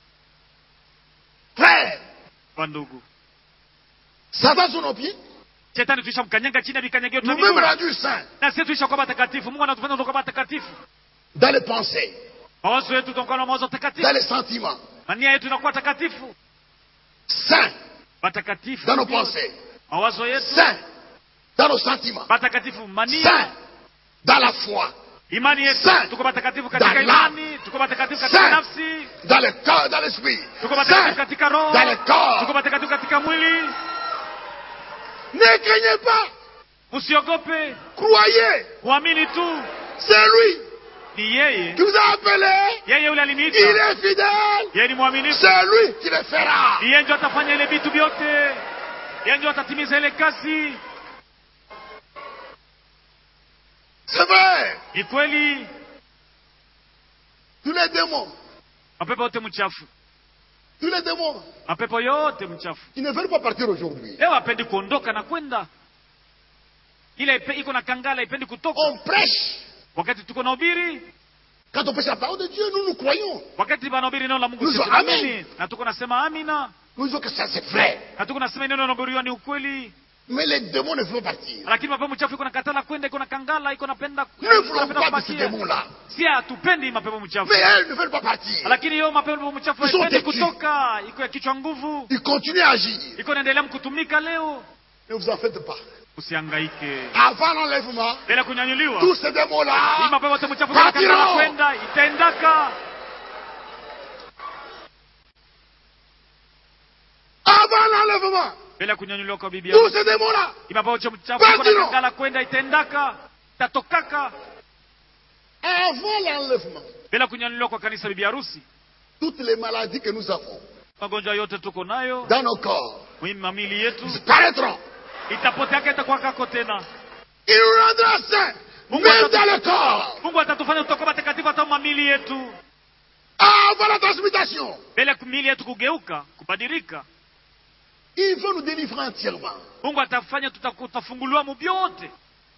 Frère, kwa ndugu Satan sous nos pieds, shetani tuisha mkanyanga chini ya vikanyagio vya nous-mêmes miguu. rendus saints na sisi tuisha kuwa matakatifu mungu anatufanya tunakuwa matakatifu dans les pensées, mawazo yetu tunakuwa na mawazo dans takatifu les sentiments, na nia yetu inakuwa takatifu saints matakatifu dans nos pensées, mawazo yetu saints dans nos sentiments, matakatifu mania saints dans la foi, imani yetu Saint. tuko matakatifu katika Dans l'âme. imani tuko matakatifu katika Saint. nafsi dans le corps, dans l'esprit, tuko matakatifu saints katika roho dans le tuko corps. matakatifu katika mwili Ne craignez pas, usiogope croyez, uamini tu c'est lui ni yeye qui vous a appelé, yeye yule il aliniita est fidèle, yeye ni mwaminifu c'est lui qui le fera. ni yeye ndio atafanya ile vitu vyote yeye ndio atatimiza ile kazi C'est vrai, ni kweli tous les démons, mapepo yote mchafu tous les démons, mapepo yote mchafu ils ne veulent pas partir aujourd'hui. leo hapendi kuondoka na kwenda ile ipe- iko na kangala ipendi kutoka On prêche. wakati tuko na ubiri Quand on prêche la parole de Dieu, nous nous croyons. wakati banahubiri neno la mungu Nous sisi disons Amen. tunaamini na tuko nasema amina Nous disons que ça c'est vrai. na tuko nasema neno linahubiriwa ni ukweli Mais les démons ne veulent pas partir. lakini mapepo mchafu iko nakatala kwenda iko na kangala iko napenda Nous ne iko voulons napenda pas de ces kubakia démons-là. si hatupendi mapepo mchafu Mais elles ne veulent pas partir. lakini hiyo mapepo mchafu Ils sont haipendi têtus. kutoka iko ya kichwa nguvu Ils continuent à agir. iko naendelea mkutumika leo Ne vous en faites pas. usihangaike Avant l'enlèvement, bila kunyanyuliwa tous ces hii démons-là, mapepo yote mchafu Partiront. inakatala kwenda itaendaka avant l'enlèvement, bila kunyanyuliwa kwa bibi tous yako ces démons-là, hii mapepo yote mchafu Partiront. iko nakatala kwenda itaendaka itatokaka avant l'enlèvement, bila kunyanyuliwa kwa kanisa bibi harusi toutes les maladies que nous avons magonjwa yote tuko nayo dans nos corps muhimu mamili yetu disparaîtront. itapoteaka itakuwa kako tena Il nous rendra saints, Mungu même atatu- dans le corps, mungu atatufanya tutakuwa matakatifu hata mamili yetu avant la transmutation. mbele ya mili yetu kugeuka kubadilika Il veut nous délivrer entièrement. mungu atafanya tuta- tutafunguliwa mu vyote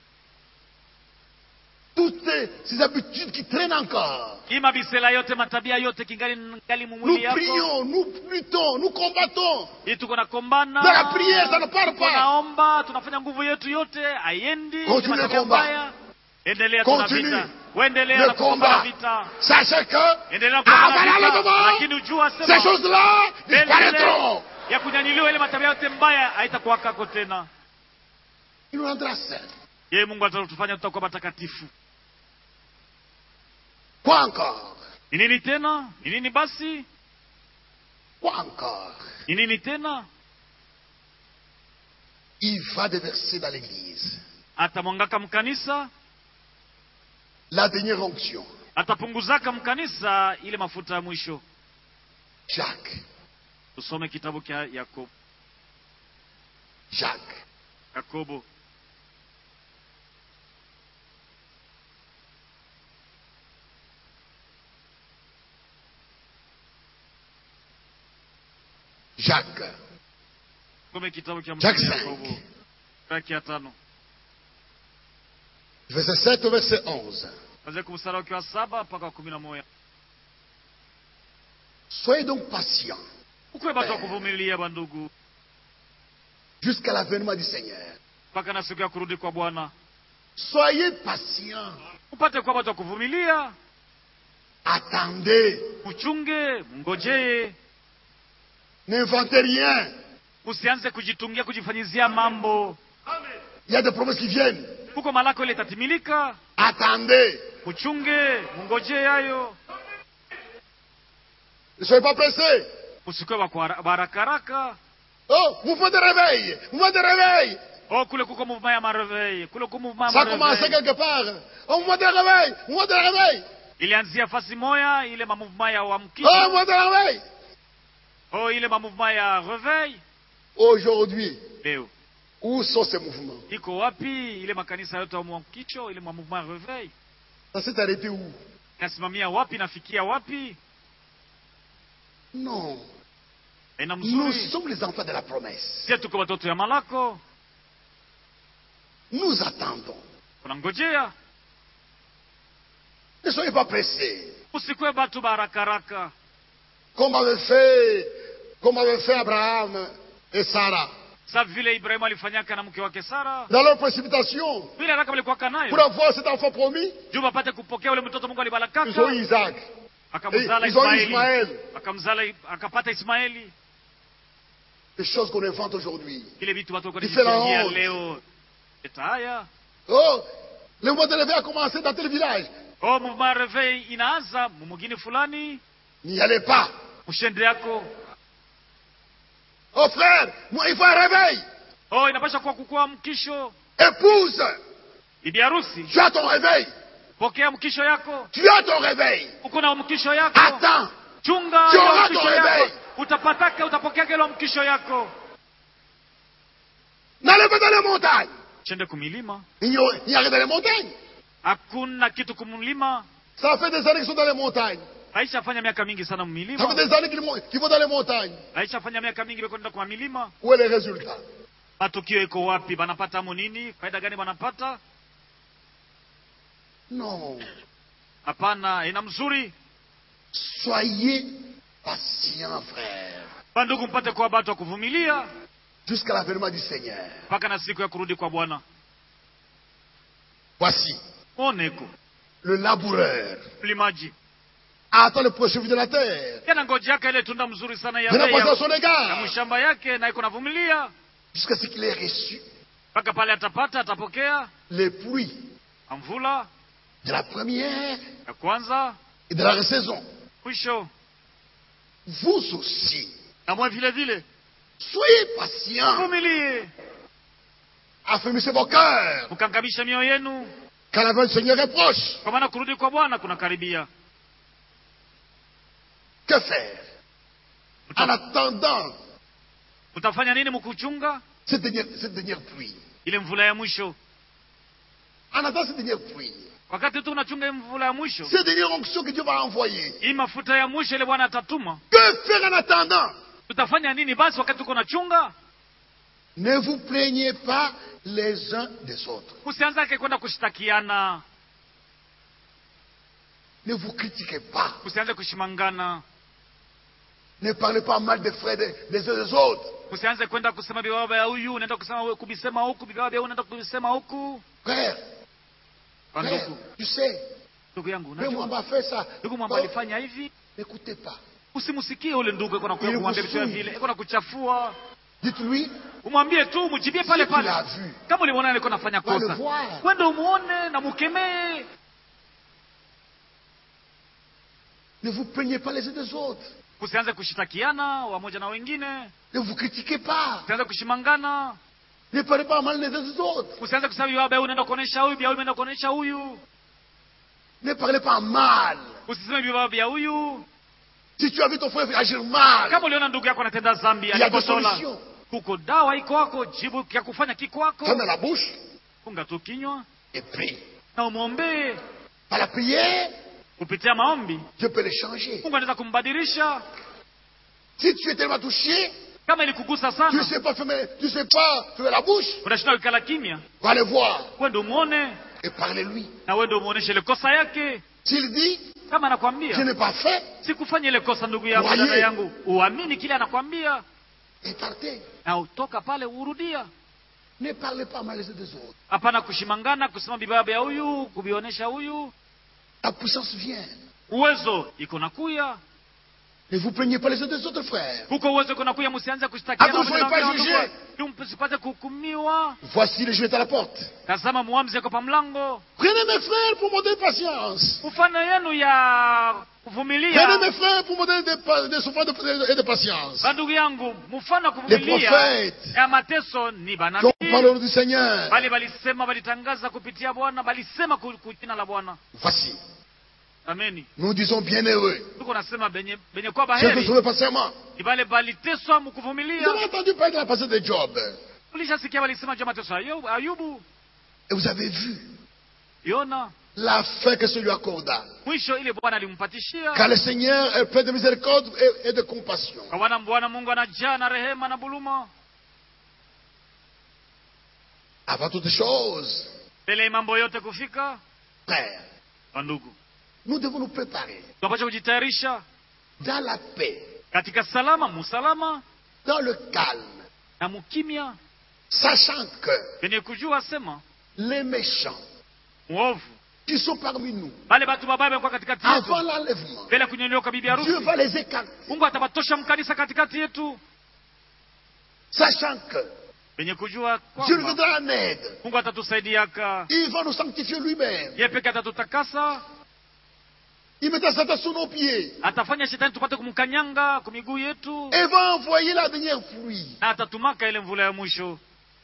Toutes ces, ces habitudes qui traînent encore. hii mabisela yote matabia yote kingali ngali Nous mumwili yako prions, nous luttons, nous combattons. hii tuko na kombana Dans la prière, ça ne part pas. tunaomba tunafanya nguvu yetu yote haiendi Continue ni le matabia combat. mbaya. endelea tuna Continue vita uendelea le na kupambana combat. vita Sachez que endelea kupambana avant vita l'enlèvement, lakini ujua ces sema choses-là mbele disparaîtront. ya kunyanyiliwa ile matabia yote mbaya haitakuwa kako tena Il nous rendra saints. yeye mungu atatufanya tutakuwa matakatifu Quoi encore ni nini tena ni nini basi Quoi encore ni nini tena Il va déverser dans l'église atamwangaka mkanisa la dernière onction. atapunguzaka mkanisa ile mafuta ya mwisho Jacques, tusome kitabu cha yakobo Jacques, yakobo Jacques, tusome kitabu cha Jacques mtume 5. yakobo raki ya tano verset 7 au verset 11. kwanzia kumstari wake wa saba mpaka wa kumi na moja Soyez donc patients ukuwe batu wa kuvumilia bandugu jusqu'à l'avènement du Seigneur. mpaka na siku ya kurudi kwa bwana Soyez patients. upate kuwa batu wa kuvumilia Attendez. uchunge mngojee N'inventez rien. usianze kujitungia kujifanyizia mambo Il y a des promesses qui viennent. huko malako ile itatimilika Attendez. uchunge mngojee hayo Ne soyez pas pressés. usikuwe wa barakaraka Oh, mouvement de réveil. Mouvement de réveil. oh kule kuko mouvement ya mareveil kule kuko mouvement Ça ya a commencé mareveil quelque part. Oh, mouvement de réveil. Mouvement de réveil. ilianzia fasi moya ile mamouvement ya Oh, uamkisho mouvement de réveil. oh ile mamouvement ya reveil Aujourd'hui, leo où sont ces mouvements iko wapi ile makanisa yote ya uamkisho ile mamouvement ya reveil Ça s'est arrêté où inasimamia wapi nafikia wapi Non. ina Nous mzuri sommes les enfants de la promesse. sie tuko watoto ya malako Nous attendons. unangojea Ne soyez pas pressés. usikwe batu barakaraka Comme avait fait, comme avait fait Abraham et Sarah. sa vile ibrahimu alifanyaka na mke wake sara Dans leur précipitation, vile haraka walikuwaka pour nayo avoir cet enfant promis, juu bapate kupokea ule mtoto mungu ils ont alibarakaka eu Isaac. Et akamzala ils ont eu ismaeli Ismaël. akamzala akapata ismaeli Les choses qu'on invente aujourd'hui. vile vitu watu wako Différents. wanajifungia leo eta haya Oh, le mois de l'éveil a commencé dans tel village. oh mouvement reveil inaanza mumugini fulani N'y allez pas. mshende yako Oh frère, moi, il faut un réveil. oh inapasha kuwa kukua mkisho Épouse, bibi harusi tu as ton réveil. pokea mkisho yako Tu as ton réveil. uko na mkisho yako Attends. chunga Tu ile auras mkisho ton yako réveil. utapataka utapokea ile mkisho yako N'allez pas dans les montagnes. chende kumilima Il n'y a, il n'y a rien dans les montagnes. hakuna kitu kumlima Ça fait des années qu'ils sont dans les montagnes. aishafanya miaka mingi sana Ça fait mmilima des années qu'ils vont, qu'ils vont dans les montagnes. aishafanya miaka mingi bekwenda kwa milima Où est le résultat matukio iko wapi banapata mo nini faida gani banapata Non. hapana ina mzuri Soyez patients, frère. bandugu mpate kuwa batu wa kuvumilia Jusqu'à l'avènement du Seigneur. mpaka na siku ya kurudi kwa bwana Voici oneko le laboureur. mlimaji Attend le prochain de la terre. tena ngoji yake ile tunda mzuri sana ya Je n'ai bei pas à ya- son ya égard. mshamba yake na iko navumilia Jusqu'à ce qu'il ait reçu mpaka pale atapata atapokea les pluies mvula de la première ya kwanza et de la saison. mwisho Vous aussi, na mwe vile vile soyez patients. vumilie Affermissez vos cœurs. mkangamisha mioyo yenu Quand l'avènement du Seigneur est proche, kwa maana kurudi kwa bwana kunakaribia que faire En Uta- attendant utafanya nini mkuchunga cette dernière, cette dernière pluie. ile mvula ya mwisho En attendant cette dernière pluie. wakati tu unachunga hii mvula ya mwisho Cette dernière onction que Dieu va envoyer. hii mafuta ya mwisho ile bwana atatuma Que faire en attendant tutafanya nini basi wakati tuko nachunga Ne vous plaignez pas les uns des autres. usianzake kwenda kushtakiana Ne vous critiquez pas. usianze kushimangana Ne parlez pas mal des frères des, des uns des autres. usianze kwenda kusema bibaba ya huyu unaenda kusema we- kubisema huku bibaba ya huyu unaenda kubisema huku Frère, Kwa frère, ndugu tu sais, ndugu yangu mais moi, unajua m'a fait ça. ndugu mwamba Oh, alifanya hivi N'écoutez pas. usimsikie ule ndugu iko na Ili kumwambia vitu ya kusudi. vile iko na kuchafua Dites-lui, umwambie tu mjibie pale Si tu pale l'as vu. kama ulimwona alikuwa anafanya Va le kosa voir. kwenda umuone na mukemee Ne vous plaignez pas les uns des autres. kusianze kushitakiana wamoja na wengine Ne vous critiquez pas. kusianze kushimangana Ne parlez pas mal les uns des autres. kusianze kusema bia huyu unaenda kuonesha huyu bia huyu unaenda kuonesha huyu Ne parlez pas mal. usiseme bia bia huyu Si tu as vu ton frère agir mal, kama uliona ndugu yako anatenda zambi il y a deux alikotola solutions. kuko dawa iko wako jibu ya kufanya kiko wako Ferme la bouche funga tu kinywa et prie. na umwombee Par la prière, kupitia maombi Dieu peut les changer. mungu anaweza kumbadilisha Si tu es tellement touché, kama ilikugusa tu sana ne sais pas fermer, tu sais pas fermer la bouche, unashinda kukala kimya va le voir wende umwone et parlez-lui. na wende umwoneshe ile kosa yake S'il dit, kama je anakwambia n'ai pas fait, sikufanya ile kosa ndugu yangu Waye. dada yangu uamini kile anakwambia et partez. na utoka pale urudia Ne parlez pas mal les uns des autres. hapana kushimangana kusema bibaba ya huyu kuvionyesha huyu La puissance vient. uwezo iko nakuya Ne vous plaignez pas les uns des autres, frères. huko uwezo iko nakuya msianze kushtakiana Hapo pamoja na pas wengine jugé. wandugu. Ili msipate kuhukumiwa Voici le jeu est à la porte. tazama muamzi yako pa mlango Prenez mes frères pour montrer patience. mfano yenu ya Prenez kuvumilia mes frères pour montrer des, pa- des souffrances de- et de patience. bandugu yangu mfano wa Les kuvumilia prophètes ya mateso ni qui banabii ont parlé du Seigneur. bali balisema balitangaza kupitia bwana balisema ku ku jina la bwana Voici, ameni nous disons bienheureux. tuko nasema benye benye kwa Ceux qui baheri sont patiemment. ni bale baliteswa Vous mkuvumilia avez entendu parler de la patience de Job. ulishasikia balisema juu ya mateso ya Ayubu- ayubu Et vous avez vu yona la fin que ce lui accorda. mwisho ile bwana alimpatishia Car le Seigneur est plein de miséricorde et, et de compassion. kwa bwana bwana mungu anajaa na rehema na buluma Avant toute chose, mbele ya mambo yote kufika frères, wandugu nous devons nous préparer tunapasha kujitayarisha dans la paix, katika salama musalama dans le calme, na mukimya sachant que penye kujua sema les méchants mwovu qui sont parmi nous, bale batu babaya bekuwa katikati avant yetu l'enlèvement, mbele ya kunyonyoka bibi harusi Dieu va les écarter, mungu atabatosha mkanisa katikati yetu sachant que penye kujua Dieu nous kwamba viendra en aide. mungu atatusaidiaka Il va nous sanctifier lui-même. ye peke atatutakasa Il mettra Satan sous nos pieds atafanya shetani tupate kumkanyanga kwa miguu yetu et va envoyer la dernière pluie. na atatumaka ile mvula ya mwisho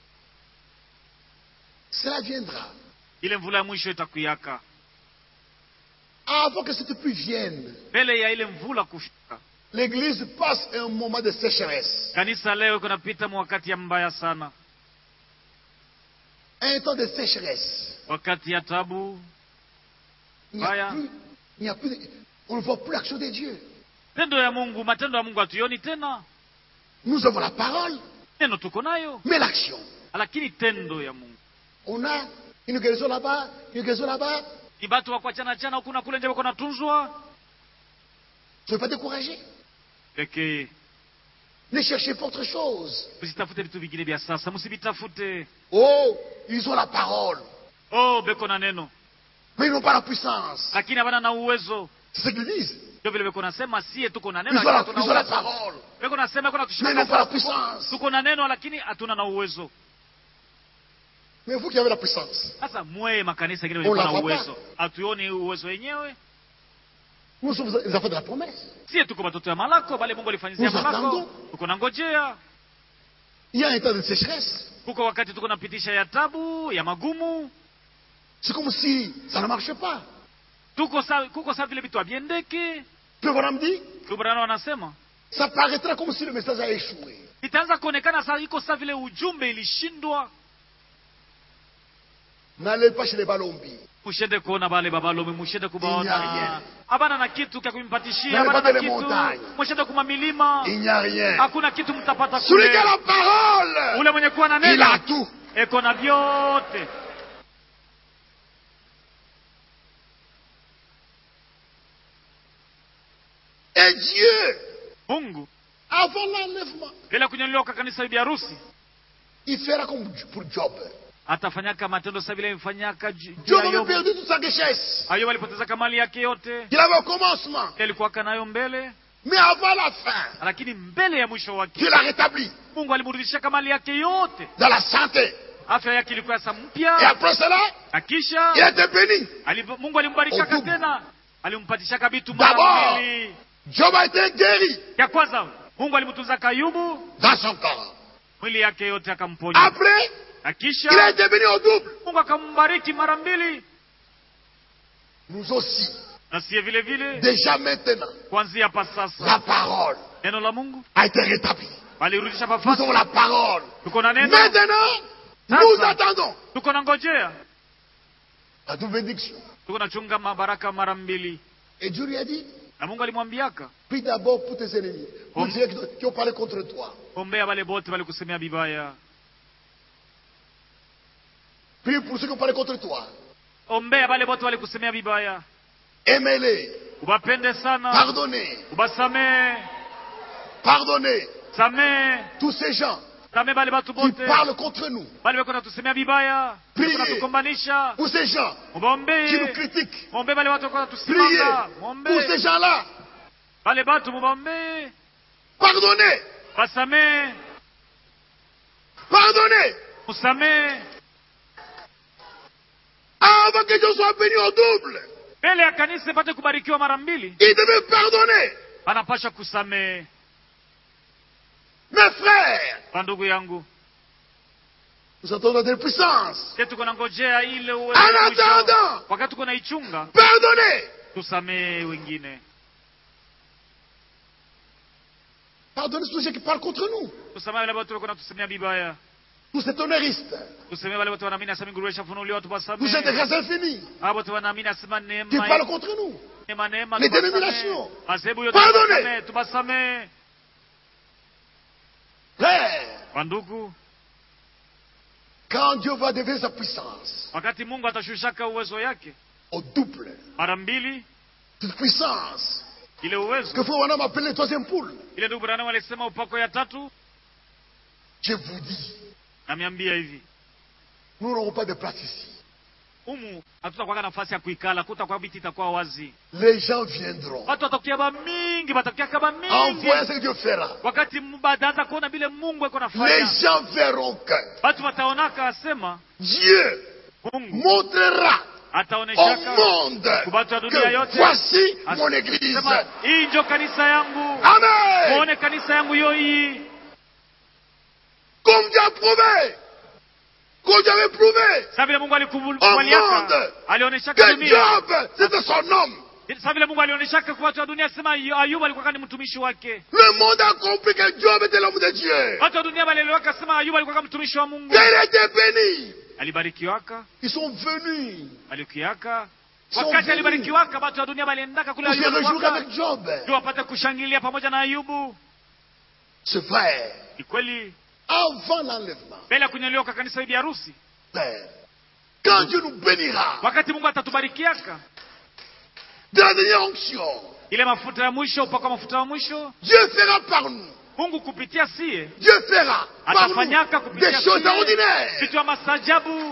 Cela viendra ile mvula ya mwisho itakuyaka avant que cette pluie vienne. mbele ya ile mvula kufika L'Église passe un moment de sécheresse, kanisa leo kunapita wakati ya mbaya sana un temps de sécheresse. wakati ya tabu Il n'y a Vaya. plus, il n'y a plus, on ne voit plus l'action de Dieu. tendo ya mungu matendo ya mungu hatuioni tena Nous avons la parole, neno tuko nayo mais l'action. lakini tendo ya mungu On a une guérison là-bas, une guérison là-bas. ni batu wa kuachana chana huku na kule nje wako natunzwa Ne soyez pas découragés. pekee Ne cherchez pas autre chose. msitafute vitu vingine vya sasa msivitafute Oh, ils ont la parole, oh beko na neno mais ils n'ont pas la puissance. lakini habana na uwezo C'est ce qu'ils disent. ndio vile beko nasema sie tuko na Ils neno ont la, lakini hatuna ils ont la uwezo. parole, beko nasema beko mais ils n'ont pas la natushimanga puissance. tuko na neno lakini hatuna na uwezo Mais vous qui avez la puissance, sasa mweye makanisa ingine On vilikuwa la na voit uwezo hatuoni uwezo wenyewe nous sommes les enfants de la promesse. sie tuko batoto ya malako bale mungu alifanyizia Nous malako attendons. tuko na ngojea Il y a un temps de sécheresse. kuko wakati tuko napitisha ya tabu ya magumu C'est comme si ça ne marche pas. tuko sa, kuko saa vile vitu aviendeki Puis voilà, me dit, kubrana wanasema ça paraîtra comme si le message a échoué. itaanza kuonekana saa iko saa vile ujumbe ilishindwa N'allez pas chez les balombi. mushende kuona bale babalome mushende Il n'y a kubaona rien. habana na kitu kya kumpatishia N'allez habana pas na dans les kitu montagnes. mushende kuma milima Il n'y a rien. hakuna kitu mtapata Celui kule qui a la parole, ule mwenye kuwa na il neno a tout. eko na vyote Et Dieu, mungu avant l'enlèvement, bila kunyanyuliwa kwa kanisa bibi harusi il fera comme pour Job. atafanyaka matendo sa vile imfanyaka ju- juu Job ya avait Yobu. perdu toute sa richesse. Ayubu alipoteza kamali yake yote Il avait au commencement. alikuwaka nayo mbele Mais avant la fin, lakini mbele ya mwisho wake Dieu l'a rétabli mungu alimrudishia mali yake yote dans la santé. afya yake ilikuwa sa Et mpya après cela, na kisha il a été béni. ali- mungu alimbarikaka Au double. tena alimpatishaka vitu D'abord. mara mbili Job a été guéri ya kwanza mungu alimtunza ayubu dans son corps. mwili yake yote akamponya Après, na il a kisha été béni au double. mungu akambariki mara mbili Nous aussi, na siye vile vile déjà maintenant, kuanzia pa sasa la parole neno la mungu a été rétablie. walirudisha Nous pafasi avons la parole. tuko na neno Maintenant, Sasa. nous attendons tuko na ngojea la double bénédiction. tuko na chunga mabaraka mara mbili Et Dieu lui a dit, na mungu alimwambiaka prie d'abord pour tes ennemis, pour Om- ceux qui- qui ont parlé contre toi. ombea wale bote walikusemea bibaya Prie pour ceux qui ont parlé contre toi. ombea wale bote walikusemea bibaya Aimez-les, ubapende sana pardonnez, ubasamee pardonnez samee tous ces gens samee bale batu qui bote parlent contre nous. bale beko natusemea bibaya Priez. beko natukombanisha Pour ces gens qui nous mubaombee critiquent. muombee bale batu beko Priez natusimanga pour ces muombee gens-là. bale batu mubaombee Pardonnez, basamee pardonnez. musamee Avant que Dieu soit béni au double, mbele ya kanisa ipate kubarikiwa mara mbili il devait pardonner. anapasha kusamee Mes frères, bandugu yangu nous attendons de puissance. je tuko na ngojea ile uwezo En wa mwisho. attendant. wakati tuko naichunga Pardonnez. tusamee wengine Pardonnez tous ceux qui parlent contre nous. tusamee wale watu walikuwa natusemea bibaya Tous ces tonneristes. tusemee wale watu wanaamini asema nguruwe ishafunuliwa Tous ces tuwasamee de grâce infinie hao watu wanaamini asema qui neema parlent contre nous. neema neema Les tuwasamee. dénominations. madhehebu yote Pardonnez. tuwasamee tuwasamee Frères, wandugu quand Dieu va déverser sa puissance wakati mungu atashushaka uwezo yake au double, mara mbili cette puissance ile uwezo que Frère Wanam appelle le troisième poule, ile ndugu branham alisema upako ya tatu je vous dis, namiambia hivi nous n'aurons pas de place ici. humu hatutakwaka nafasi ya kuikala kutakuwa biti itakuwa wazi Les gens viendront watu watakia ba mingi watakia kaba en mingi voyant ce que Dieu fera. wakati m- bataanza kuona vile mungu eko Les nafanya gens verront que watu wataonaka asema Dieu mungu montrera au ataoneshaka monde Kubatu wa dunia que yote. voici As- mon église. sema hii njo kanisa yangu Amen. muone kanisa yangu yo hii Comme Dieu a prouvé, comme Dieu avait prouvé sa vile mungu au alikubaliaka monde alioneshaka que dunia Job, c'était son homme. sa vile mungu alioneshaka kwa watu wa dunia sema ayubu alikuwa ni mtumishi wake Le monde a compris que Job était l'homme de Dieu. watu wa dunia walielewaka sema ayubu alikuwa mtumishi wa mungu Qu'il était béni. alibarikiwaka Ils sont venus alikiaka So wakati vile. alibarikiwaka watu wa dunia waliendaka kule pour se réjouir alibarikiwaka avec Job. ndio wapate kushangilia pamoja na ayubu C'est vrai. ni kweli Avant l'enlèvement, mbele ya kunyoliwa kwa kanisa bibi harusi Père, quand Dieu nous bénira wakati mungu atatubarikiaka de la dernière onction, ile mafuta ya mwisho upakwa mafuta ya mwisho Dieu fera par nous, mungu kupitia sie Dieu fera par atafanyaka nous kupitia des choses sie ordinaires. vitu ya masajabu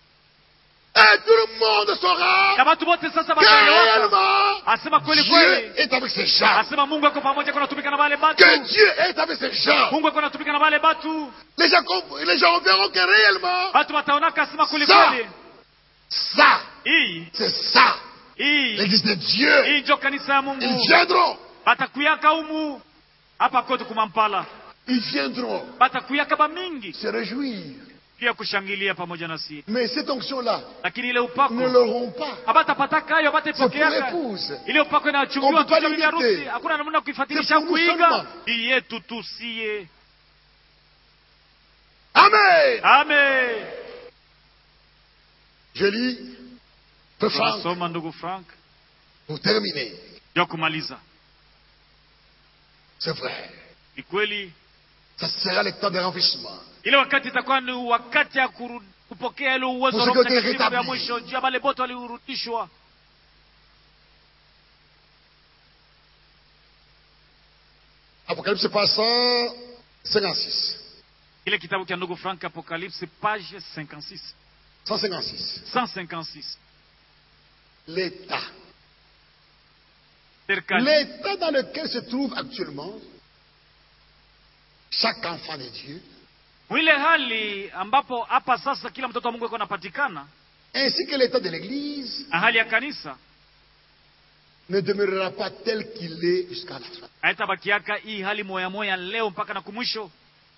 Et tout le monde saura na watu wote sasa que wataelewaka réellement asema kweli Dieu kweli est avec ses gens. asema mungu ako pamoja kunatumika na wale batu Que Dieu est avec ses gens. mungu ako natumika na wale batu Les gens, comp- les gens verront que réellement, watu wataonaka asema kweli Sa- kweli ça, hii c'est ça, hii l'église de Dieu. hii njo kanisa ya Ils mungu viendront, batakuyaka humu hapa kote kumampala ils viendront batakuyaka bamingi se réjouir. pia kushangilia pamoja nasi Mais cette onction-là, lakini ile ne upako l'auront pas. abatapataka hayo C'est pour abatapokeaka l'épouse. ile upako On inachungiwa peut pas tu bibi limiter. harusi hakuna namna ya kuifuatilisha C'est pour nous kuiga seulement. ni yetu tu siye Amen. amen Je lis, Frère Franck, tunasoma ndugu frank pour terminer. ya kumaliza C'est vrai. ni kweli Ça sera le temps de renflouissement. ile wakati itakuwa ni wakati ya kuru- kupokea ile uwezo wa Pour Roho ceux qui ont été Mtakatifu ya rétablis. mwisho juu ya wale bote waliurudishwa Apocalypse passant 56. kile kitabu cha ndugu frank apocalypse page 56 156. 156 L'État serikali l'état dans lequel se trouve actuellement chaque enfant de Dieu, mwile hali ambapo hapa sasa kila mtoto wa Mungu yuko anapatikana ainsi que l'état de l'Église, na hali ya kanisa ne demeurera pas tel qu'il est jusqu'à la fin. haitabakiaka hii hali moya moya leo mpaka na kumwisho.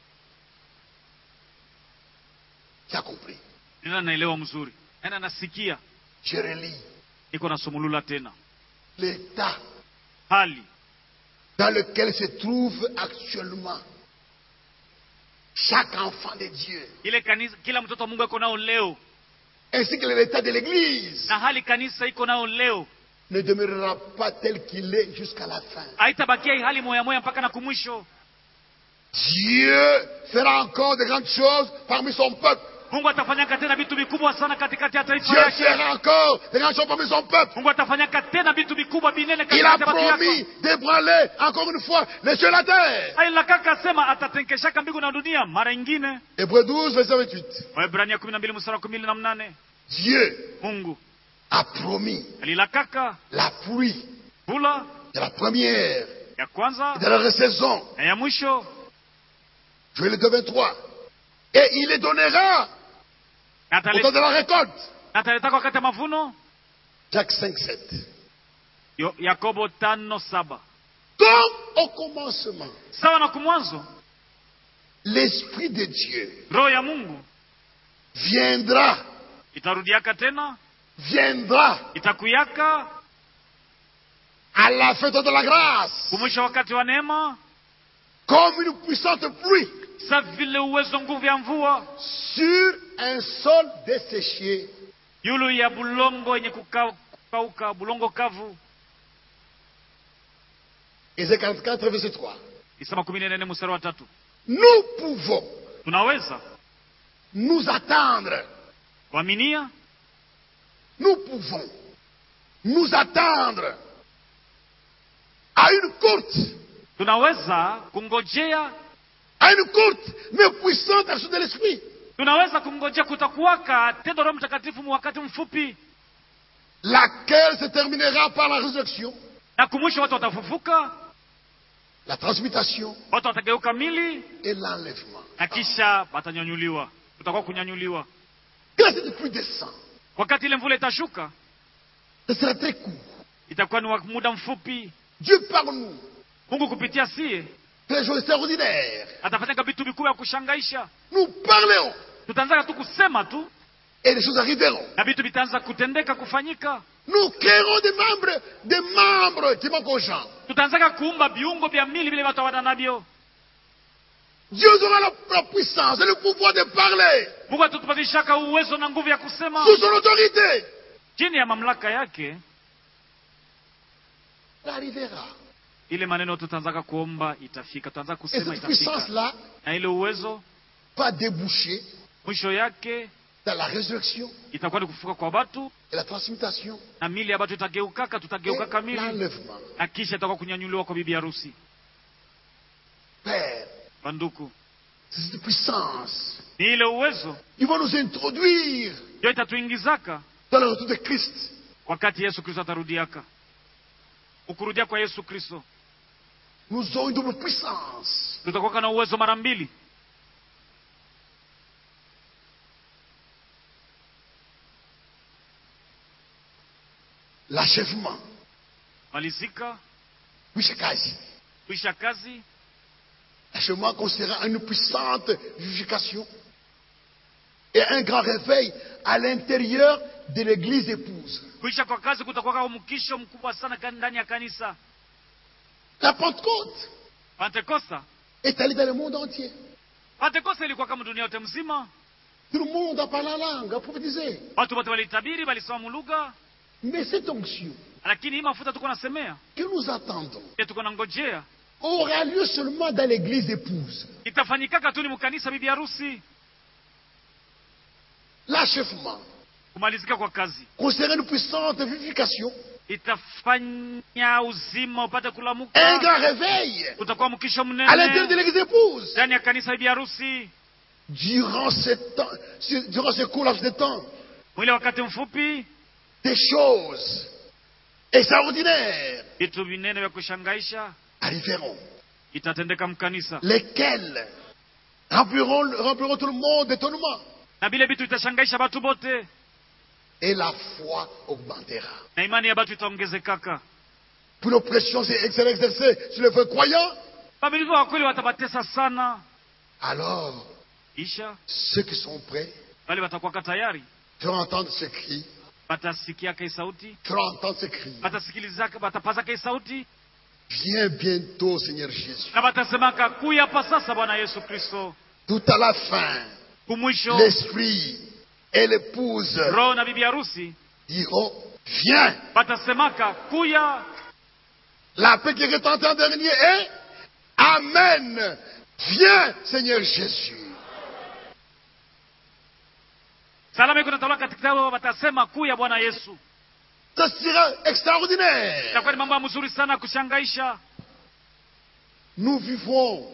Tu as compris Nina naelewa mzuri, nena nasikia, Je relis niko nasumulula tena l'état hali dans lequel se trouve actuellement chaque enfant de Dieu, ile kanisa, kila mtoto wa Mungu iko nao leo ainsi que l'état de l'Église, na hali kanisa iko nao leo ne demeurera pas tel qu'il est jusqu'à la fin. haitabakia hii hali moya moya mpaka na kumwisho. Dieu fera encore de grandes choses parmi son peuple. Mungu atafanyaka tena vitu vikubwa sana katikati ya taifa Dieu yake. fera encore de grandes choses parmi son peuple. Mungu atafanyaka tena vitu vikubwa binene Il a katikati ya watu promis yako. d'ébranler encore une fois les cieux et la terre. Ailakaka sema atatenkeshaka mbingu na dunia mara ingine. Hébreu 12, verset 28. Waebrania 12 mstari wa 18. Dieu Mungu a promis alilakaka la pluie vula de la première ya et kwanza de la saison. na ya mwisho Joël 2, 23. Et il les donnera na au temps atale- de la récolte. na ataletaka wakati ya mavuno. Jacques 5, 7. Yo- Yakobo tano saba Comme au commencement, sawa na kumwanzo, l'Esprit de Dieu roho ya Mungu viendra, itarudiaka tena, viendra itakuyaka à la fête de la grâce kumwisha wakati wa neema, comme une puissante pluie sa vile uwezo nguvu ya mvua sur un sol desséché yulu ya bulongo yenye kuka- kukauka, bulongo kavu. Ésaïe 44, verset 3. Isema kumi na nne mstari wa tatu. Nous pouvons Tunaweza nous attendre, kuaminia, nous pouvons nous attendre à une courte, tunaweza kungojea, à une courte mais puissante action de l'Esprit. tunaweza kungojea kutakuwaka tendo Roho Mtakatifu mu wakati mfupi, laquelle se terminera par la résurrection, na kumwisho watu watafufuka, la transmutation watu watageuka mili et l'enlèvement. na kisha watanyanyuliwa, kutakuwa kunyanyuliwa. Quand cette pluie descend, Wakati ile mvula itashuka, ce sera très court. itakuwa ni wa muda mfupi. Dieu par nous Mungu kupitia sie fait des choses extraordinaires. atafanyaka vitu vikubwa ya kushangaisha. Nous parlerons Tutaanza tu kusema tu et les choses arriveront. na vitu vitaanza kutendeka, kufanyika. Nous créerons des membres, des membres qui manquent aux gens. Tutaanzaka kuumba viungo vya mili vile watu hawana navyo. Dieu aura la, la puissance et le pouvoir de parler Mungu atutupatishaka uwezo na nguvu ya kusema sous son autorité. chini ya mamlaka yake. Elle arrivera. Ile maneno tutaanzaka kuomba itafika, tutaanza Et kusema cette itafika, puissance-là na ile uwezo va déboucher mwisho yake dans la résurrection itakuwa ni kufuka kwa watu et la transmutation na mili ya watu itageukaka, et tutageukaka mili l'enlèvement. na kisha itakuwa kunyanyuliwa kwa bibi harusi. Père, Banduku, c'est cette puissance ni ile uwezo qui va nous introduire ndio itatuingizaka dans le retour de Christ. wakati Yesu Kristo atarudiaka. Ukurudia kwa Yesu Kristo Nous aurons une double puissance. tutakuwa na uwezo mara mbili. L'achèvement. Malizika Oui, c'est quasi. kuisha kazi, L'achèvement considérera une puissante vivification et un grand réveil à l'intérieur de l'église épouse. kuisha kwa kazi kutakuwa mkisho mkubwa sana ka- ndani ya kanisa. La Pentecôte Pentekosta, est allée dans le monde entier. Pentekosta ilikuwa kama dunia yote mzima, Tout le monde a parlé la langue, a prophétisé. watu wote walitabiri, walisoma mulugha, Mais cette onction lakini hii mafuta tuko nasemea, que nous attendons ye tuko nangojea, aura lieu seulement dans l'église épouse. itafanyikaka tu ni mkanisa bibi harusi. L'achèvement Kumalizika kwa kazi considérera une puissante vivification, itafanya uzima upate un kulamuka, grand réveil utakuwa mkisho à l'intérieur de mnene l'église épouse. ndani ya kanisa bibi harusi. Durant ce temps, ce- durant ce court laps de temps, Mwile wakati mfupi des choses extraordinaires vitu vinene vya kushangaisha arriveront, itatendeka mkanisa lesquels rempliront, rempliront tout le monde d'étonnement. na vile vitu vitashangaisha batu bote Et la foi augmentera. na imani ya batu itaongezekaka Puis l'oppression s'est sera exercée sur les vrais croyants. bamilivu wa kweli watabatesa sana Alors, isha ceux qui sont prêts wale watakuwaka tayari feront entendre ce cri, batasikiaka hii sauti feront entendre ce cri. batasikilizaka batapazaka hii sauti Viens bientôt, Seigneur Jésus. na batasemaka kuya hapa sasa bwana yesu kristo Tout à la fin, kumwisho l'esprit et l'épouse roho na bibi harusi diront, viens. batasemaka kuya La paix qui retentit en dernier est Amen. Viens, Seigneur Jésus. salama iko natawala katika yao batasema kuya bwana yesu Ce sera extraordinaire. itakuwa ni mambo ya mzuri sana kushangaisha Nous vivons.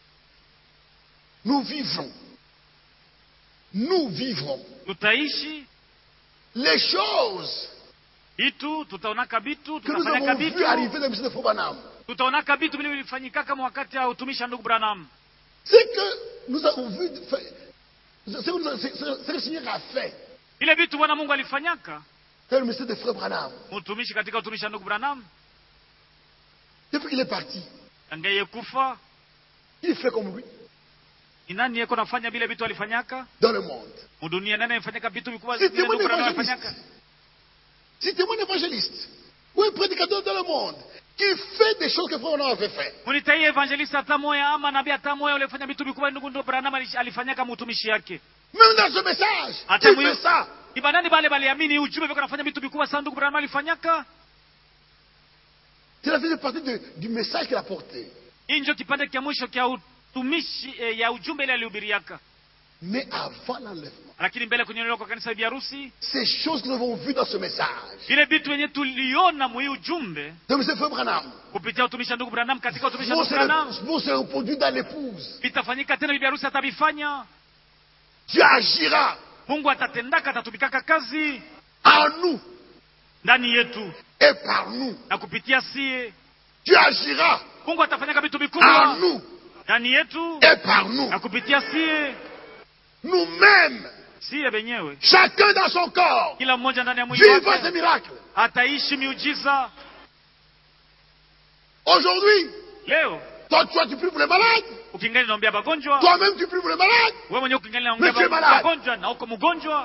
Nous vivons. Nous vivrons tutaishi les choses vitu tutaonaka vitu que nous tutafanyaka avons vues vitu arriver dans le ministère de Fobanam. tutaonaka vitu vile vilifanyika kama wakati ya utumishi wa ndugu branham C'est que nous avons vu, c'est que, nous avons- c'est- c'est- c'est que le Seigneur a fait vile vitu bwana mungu alifanyaka dans le ministère de Frère Branham. utumishi katika utumishi wa ndugu branham Depuis qu'il est parti, angeye kufa il fait comme lui ni nani yeko nafanya vile vitu alifanyaka dans le monde. mudunia nani alifanyaka vitu vikubwa C'est vile mon ndugu branham évangéliste. alifanyaka C'était mon évangéliste. Ou un prédicateur dans le monde qui fait des choses que Frère Branham avait fait. munitaiye evangelista hata moya ama nabii hata moya ulifanya vitu vikubwa ndugu ndugu branham alish- alifanyaka mutumishi yake Même dans ce message, Attends, il oui. fait ça. ibanani bale baliamini ujumbe viko nafanya vitu vikubwa sana ndugu branham alifanyaka C'est la faisait partie de- du message qu'il a porté. hii njo kipande kya mwisho kya utumishi eh, ya ujumbe ile alihubiriaka Mais avant l'enlèvement, lakini mbele kunyonelewa kwa kanisa bibi harusi ces choses que nous avons vues dans ce message, vile vitu wenye tuliona muhii ujumbe de M. Frère Branham, kupitia utumishi wa ndugu branham katika utumishi wa vont ndugu branham se, vont se reproduire dans l'épouse. vitafanyika tena bibi harusi atabifanya Dieu agira mungu atatendaka atatumikaka kazi en nous ndani yetu et par nous. na kupitia sie Dieu agira mungu atafanyaka vitu en vikubwa nous ndani yetu et par nous. na kupitia sie Nous-mêmes, sie benyewe chacun dans son corps, kila mmoja ndani ya mwili vivons wake ces miracles. ataishi miujiza Aujourd'hui, leo toi, toi, tu pries pour les malades. ukingali naombea bagonjwa Toi-même, tu pries pour les malades. wewe mwenyewe ukingali naombea Monsieur ba- malade. bagonjwa na uko mgonjwa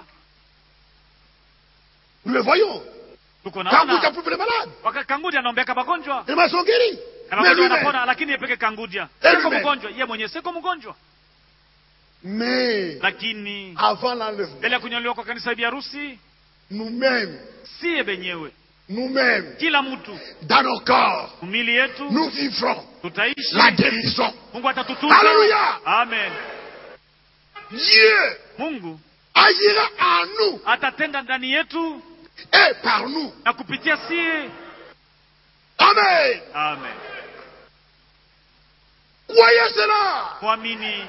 Nous le voyons. tuko Quand vous naona prie pour les malades, wakati kangudia anaombeaka bagonjwa les malades sont guéris. na Mais bagonjwa lui-même, wanapona lakini yeye peke kangudia Eh, siko lui-même. mgonjwa yeye mwenyewe siko mgonjwa mais lakini avant l'enlèvement, mbele ya kunyolewa kwa kanisa bibi harusi nous-mêmes, siye benyewe nous-mêmes, kila mtu dans nos corps, mwili yetu nous vivrons tutaishi la guérison. mungu atatutunza Alléluia. amen Dieu mungu agira en nous atatenda ndani yetu et par nous. na kupitia sie Amen. amen Croyez cela. mwamini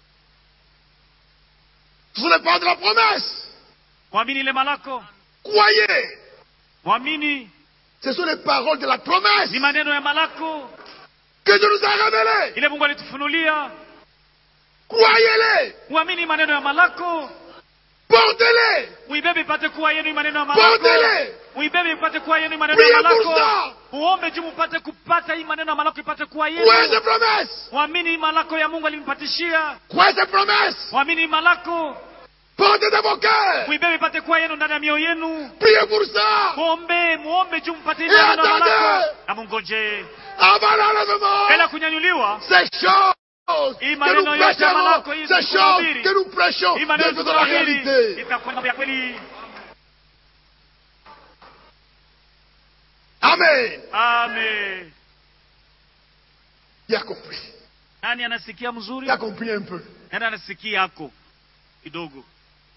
Ce n'est pas de la promesse. mwamini ile malako Croyez. mwamini Ce sont les paroles de la promesse ni maneno ya malako que Dieu nous a révélées. ile mungu alitufunulia Croyez-les. mwamini maneno ya malako Portez-les. muibebe ipate kuwa yenu hii maneno ya malako Portez-les. muibebe ipate kuwa yenu hii maneno ya Priez malako pour ça. muombe juu mupate kupata hii maneno ya malako ipate kuwa Croyez yenu ces promesses. mwamini hii malako ya mungu alimpatishia Croyez ces promesses. mwamini hii malako Portez dans vos cœurs. muibebe ipate kuwa yenu ndani ya mioyo yenu Priez pour ça. muombe muombe juu mpate hii Et maneno ya attendez. malako na mungoje Avant l'enlèvement. bila kunyanyuliwa Ces choses Hii que maneno nous yote ya malako prêchons, hii ces choses tunahubiri. que nous prêchons, hii maneno deviennent de la tunahubiri réalité. itakuwa mambo ya kweli Amen. amen Il a compris. nani anasikia mzuri Il a compris un peu. nani anasikia yako kidogo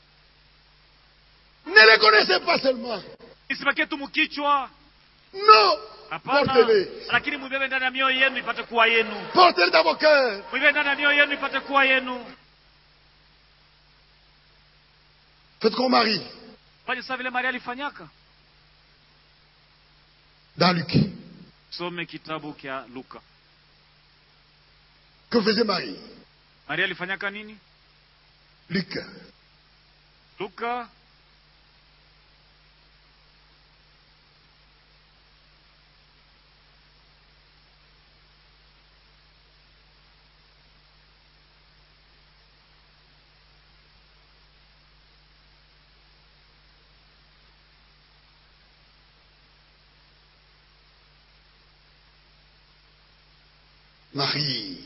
Ne les connaissez pas seulement. isibakie tu mkichwa Non. hapana Portez-les. lakini mwibebe ndani ya mioyo yenu ipate kuwa yenu Portez-les dans vos cœurs. mwibebe ndani ya mioyo yenu ipate kuwa yenu Faites comme Marie. fanye saa vile maria alifanyaka dans Luc. some kitabu kya luka Que faisait Marie maria alifanyaka nini Luc. luka Marie.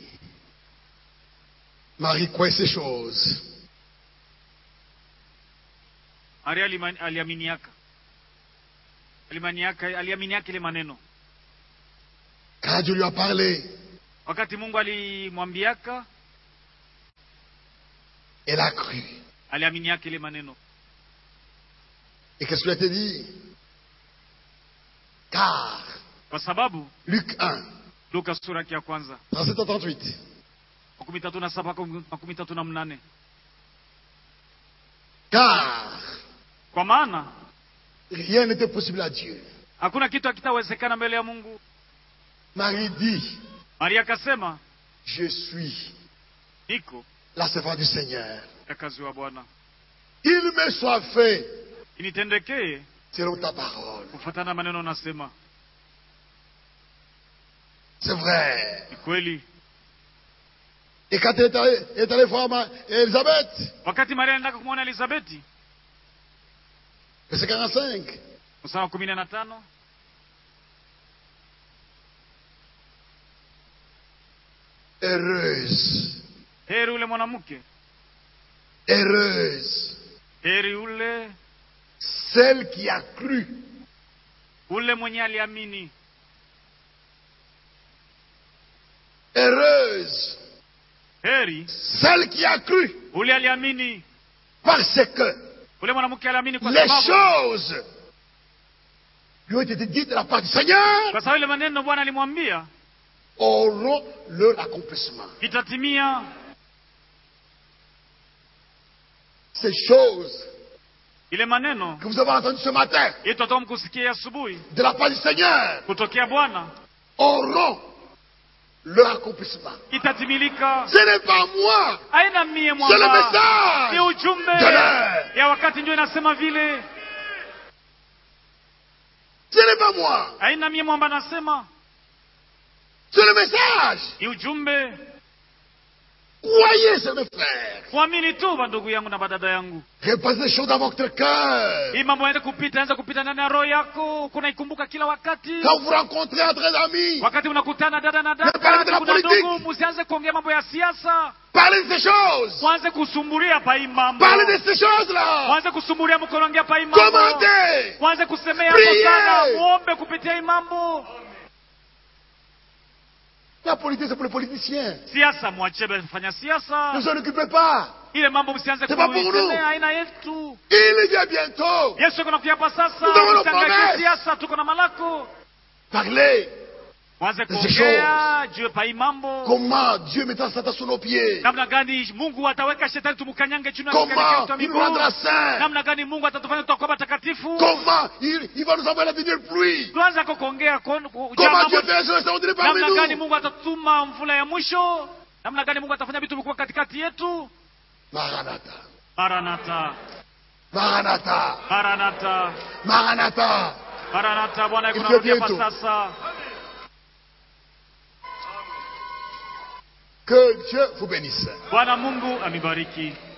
Marie croyait ces choses. maria alima- aliaminiaka alimaniaka aliaminiaka ile maneno Quand Dieu lui a parlé, wakati mungu alimwambiaka elle a cru. aliaminiaka ile maneno Et qu'est-ce qu'il a été dit Car, kwa sababu Luc 1, luka sura yake ya kwanza 37 à 38. makumi tatu na saba mpaka makumi tatu na mnane Car, kwa maana rien n'était possible à Dieu. hakuna kitu hakitawezekana mbele ya mungu Marie dit, maria akasema je suis niko la servante du Seigneur. kazi wa bwana Il me soit fait initendekee selon ta parole. kufuatana na maneno nasema C'est vrai. ni kweli Et quand elle est allée, elle est allée voir Ma- Elisabeth, wakati maria anaendaka kumwona elizabeti verset 45, msama kumi na tano heureuse, heri ule mwanamke heureuse, heri ule celle qui a cru, ule mwenye aliamini heureuse, heri celle qui a cru, ule aliamini parce que ule mwanamke aliamini kwa les sababu choses lui ont été dites de la part du Seigneur kwa sababu ile maneno bwana alimwambia auront leur accomplissement. itatimia Ces choses ile maneno que vous avez entendues ce matin ili tutatoka mkusikia asubuhi de la part du Seigneur kutokea bwana auront leur accomplissement. itatimilika Ce n'est pas moi, aina mie c'est le mwamba ni message ujumbe de l'heure. ya wakati ndio inasema vile Ce n'est pas moi, aina mie mwamba anasema c'est le message. ni ujumbe Croyez, c'est mes frères. kuamini tu bandugu yangu na badada yangu Repassez les choses dans votre cœur. hii mambo yaende kupita anza kupita ndani ya roho yako kunaikumbuka kila wakati Quand vous rencontrez entre amis, wakati unakutana dada na Ne parlez de la dada kuna politique. ndugu musianze kuongea mambo ya siasa parlez de ces choses. mwanze kusumburia pa hii mambo Parlez de ces choses-là. mwanze kusumburia mkonaongea pa hii mambo Commandez. mwanze kusemea Priez. hapo sana muombe kupitia hii mambo La politique, c'est pour les politiciens. siasa mwachie fanya siasa Ne vous en occupez pas. ile mambo msianze C'est pas pour nous. kuisemea aina yetu Il vient bientôt. yesu yuko nakuja hapa sasa Nous avons nos usiangalie promesses. siasa tuko na malako Parlez. mwanze Ces kuongea juu pa hii mambo Comment Dieu mettra Satan sous nos pieds. namna gani mungu ataweka shetani tumukanyange chini ya miguu Comment yetu ya il nous miguu rendra saints. namna gani mungu atatufanya tutakuwa watakatifu Comment il, il va nous envoyer la dernière pluie. tuanze ko kuongea kon- ku- juu ya Comment mambo- Dieu fait ça extraordinaire parmi namna gani nous. mungu atatuma mvula ya mwisho namna gani mungu atafanya vitu vikubwa katikati yetu Maranatha. maranata Maranatha. maranata Maranatha. maranata bwana Il yuko fait narudi hapa bientôt. sasa Que Dieu vous bénisse. bwana mungu amibariki